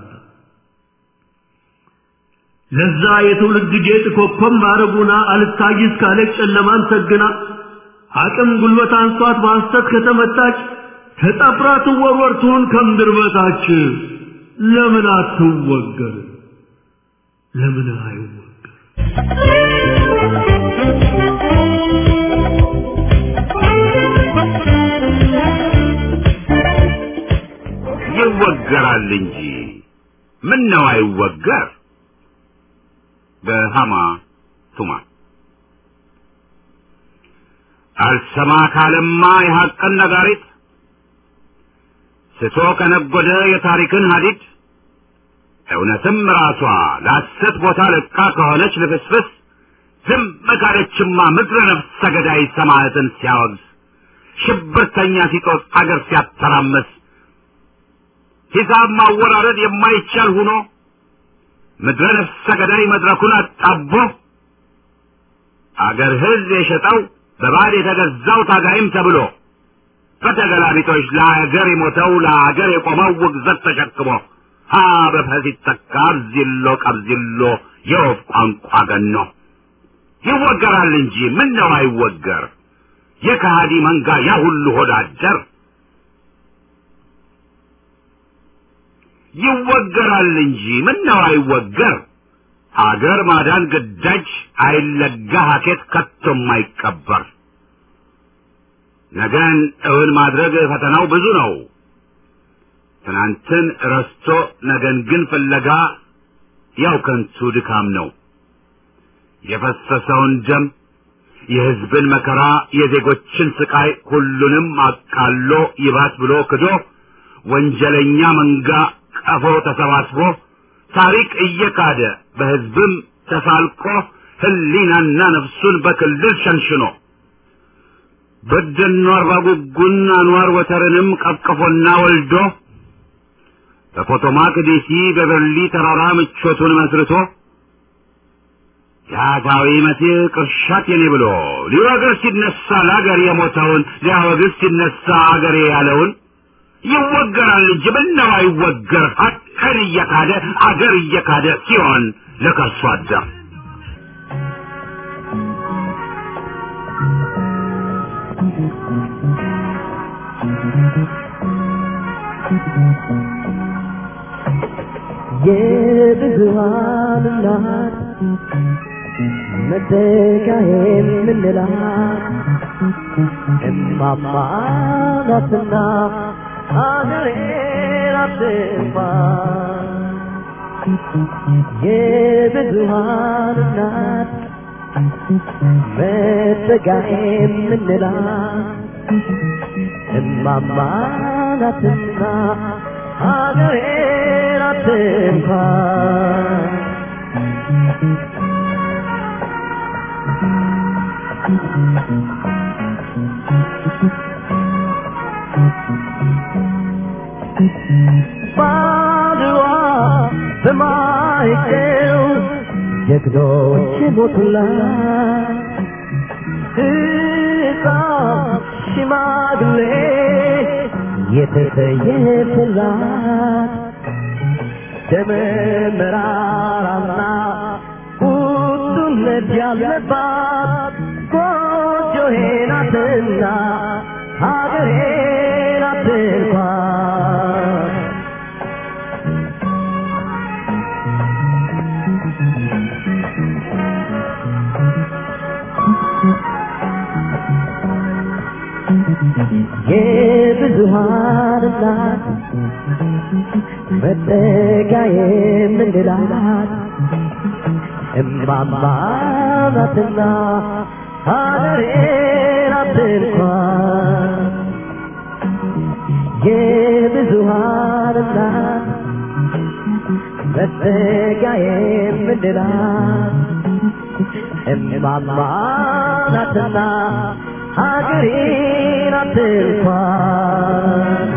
ለዛ የትውልድ ጌጥ ኮከብ ማረጉና አልታይስ ካለች ጨለማን ሰግና አቅም ጉልበት አንሷት በሐሰት ከተመታች ተጠፍራ ትወርወር ትሁን ከምድር በታች ለምን አትወገር ለምን አይወገር ይወገራል እንጂ ምን ነው አይወገር በሃማ ቱማ አልሰማ ካለማ የሐቅን ነጋሪት ስቶ ከነጎደ የታሪክን ሀዲድ እውነትም ራሷ ለሐሰት ቦታ ለቃ ከሆነች ልፍስፍስ ዝም ካለችማ ምድረ ነፍሰ ገዳይ ሰማዕትን ሲያወግዝ ሽብርተኛ ሲጦስ አገር ሲያተራመስ ሂሳብ ማወራረድ የማይቻል ሁኖ ምድረ ነፍሰ ገዳይ መድረኩን አጣቦ አገር ሕዝብ የሸጠው በባዕድ የተገዛው ታጋይም ተብሎ በተገላቢጦች ለአገር የሞተው ለአገር የቆመው ውግዘት ተሸክሞ ሀ በፈ ሲተካ አብዚሎ ቀብዚሎ የወፍ ቋንቋ ገኖ ይወገራል እንጂ ምን ነው አይወገር የከሃዲ መንጋ ያ ሁሉ ሆዳደር ይወገራል እንጂ ምን ነው አይወገር አገር ማዳን ግዳጅ አይለጋ ሀኬት ከቶም አይቀበር ነገን እውን ማድረግ ፈተናው ብዙ ነው ትናንትን ረስቶ ነገን ግን ፍለጋ ያው ከንቱ ድካም ነው የፈሰሰውን ደም የሕዝብን መከራ የዜጎችን ስቃይ ሁሉንም አቃሎ ይባስ ብሎ ክዶ ወንጀለኛ መንጋ ቀፎ ተሰባስቦ ታሪክ እየካደ በሕዝብም ተሳልቆ ሕሊናና ነፍሱን በክልል ሸንሽኖ በደኖ አርባ ጉጉን አንዋር ወተርንም ቀቅፎና ወልዶ በፖቶማክ ዲሲ በበርሊ ተራራ ምቾቱን መስርቶ የአታዊ መሲህ ቅርሻት የኔ ብሎ ሊወግር ሲነሳ ለአገር የሞተውን ሊያወግዝ ሲነሳ አገሬ ያለውን ይወገራል እንጂ ምነው አይወገር ሀቅን እየካደ አገር እየካደ ሲሆን ለከርሶ አደር የብዙሃን እናት መተካዬ የምንላት እማማ ናትና ሀገሬን አትጥፋ የብዙሃን እናት መተካዬ የምንላት እማማ ናትና ሀገሬን አትጥፋ ባድዋ በማይገው ጀግኖች ሞቱላት ሕፃን ሽማግሌ የተሰየፈላት ደመ መራራና ቁጡነት ያለባት ጎጆዬ ናትና ሀገሬ ናት እንኳን የብዙሃን እናት መጠጊያ የምንላት እማማ ናትና ሀገሬ ናት እንኳን የብዙሃን እናት መጠጊያ የምንላት እማማ ናትና ሀገሬ ናት እንኳን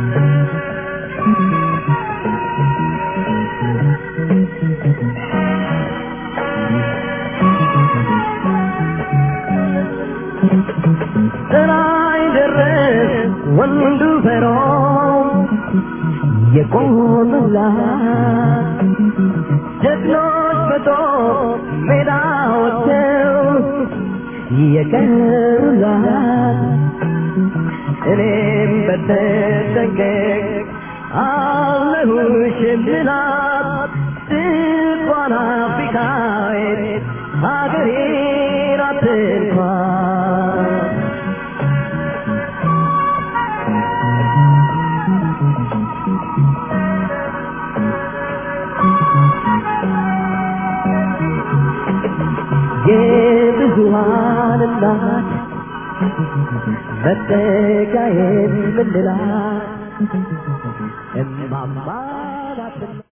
ጥራይ ደረስ ወንዱ ፈሮ የቆሙላት ጀግኖች በጦር ሜዳ ወጥተው የቀሩላት እኔም በተጠንቀቅ አለሁሽ የምላት ድንኳን አፍሪካዊት ሀገሬ ናት እንኳን የብዙሃን እናት መጠጊያዬን ምንላት እማማ ናትና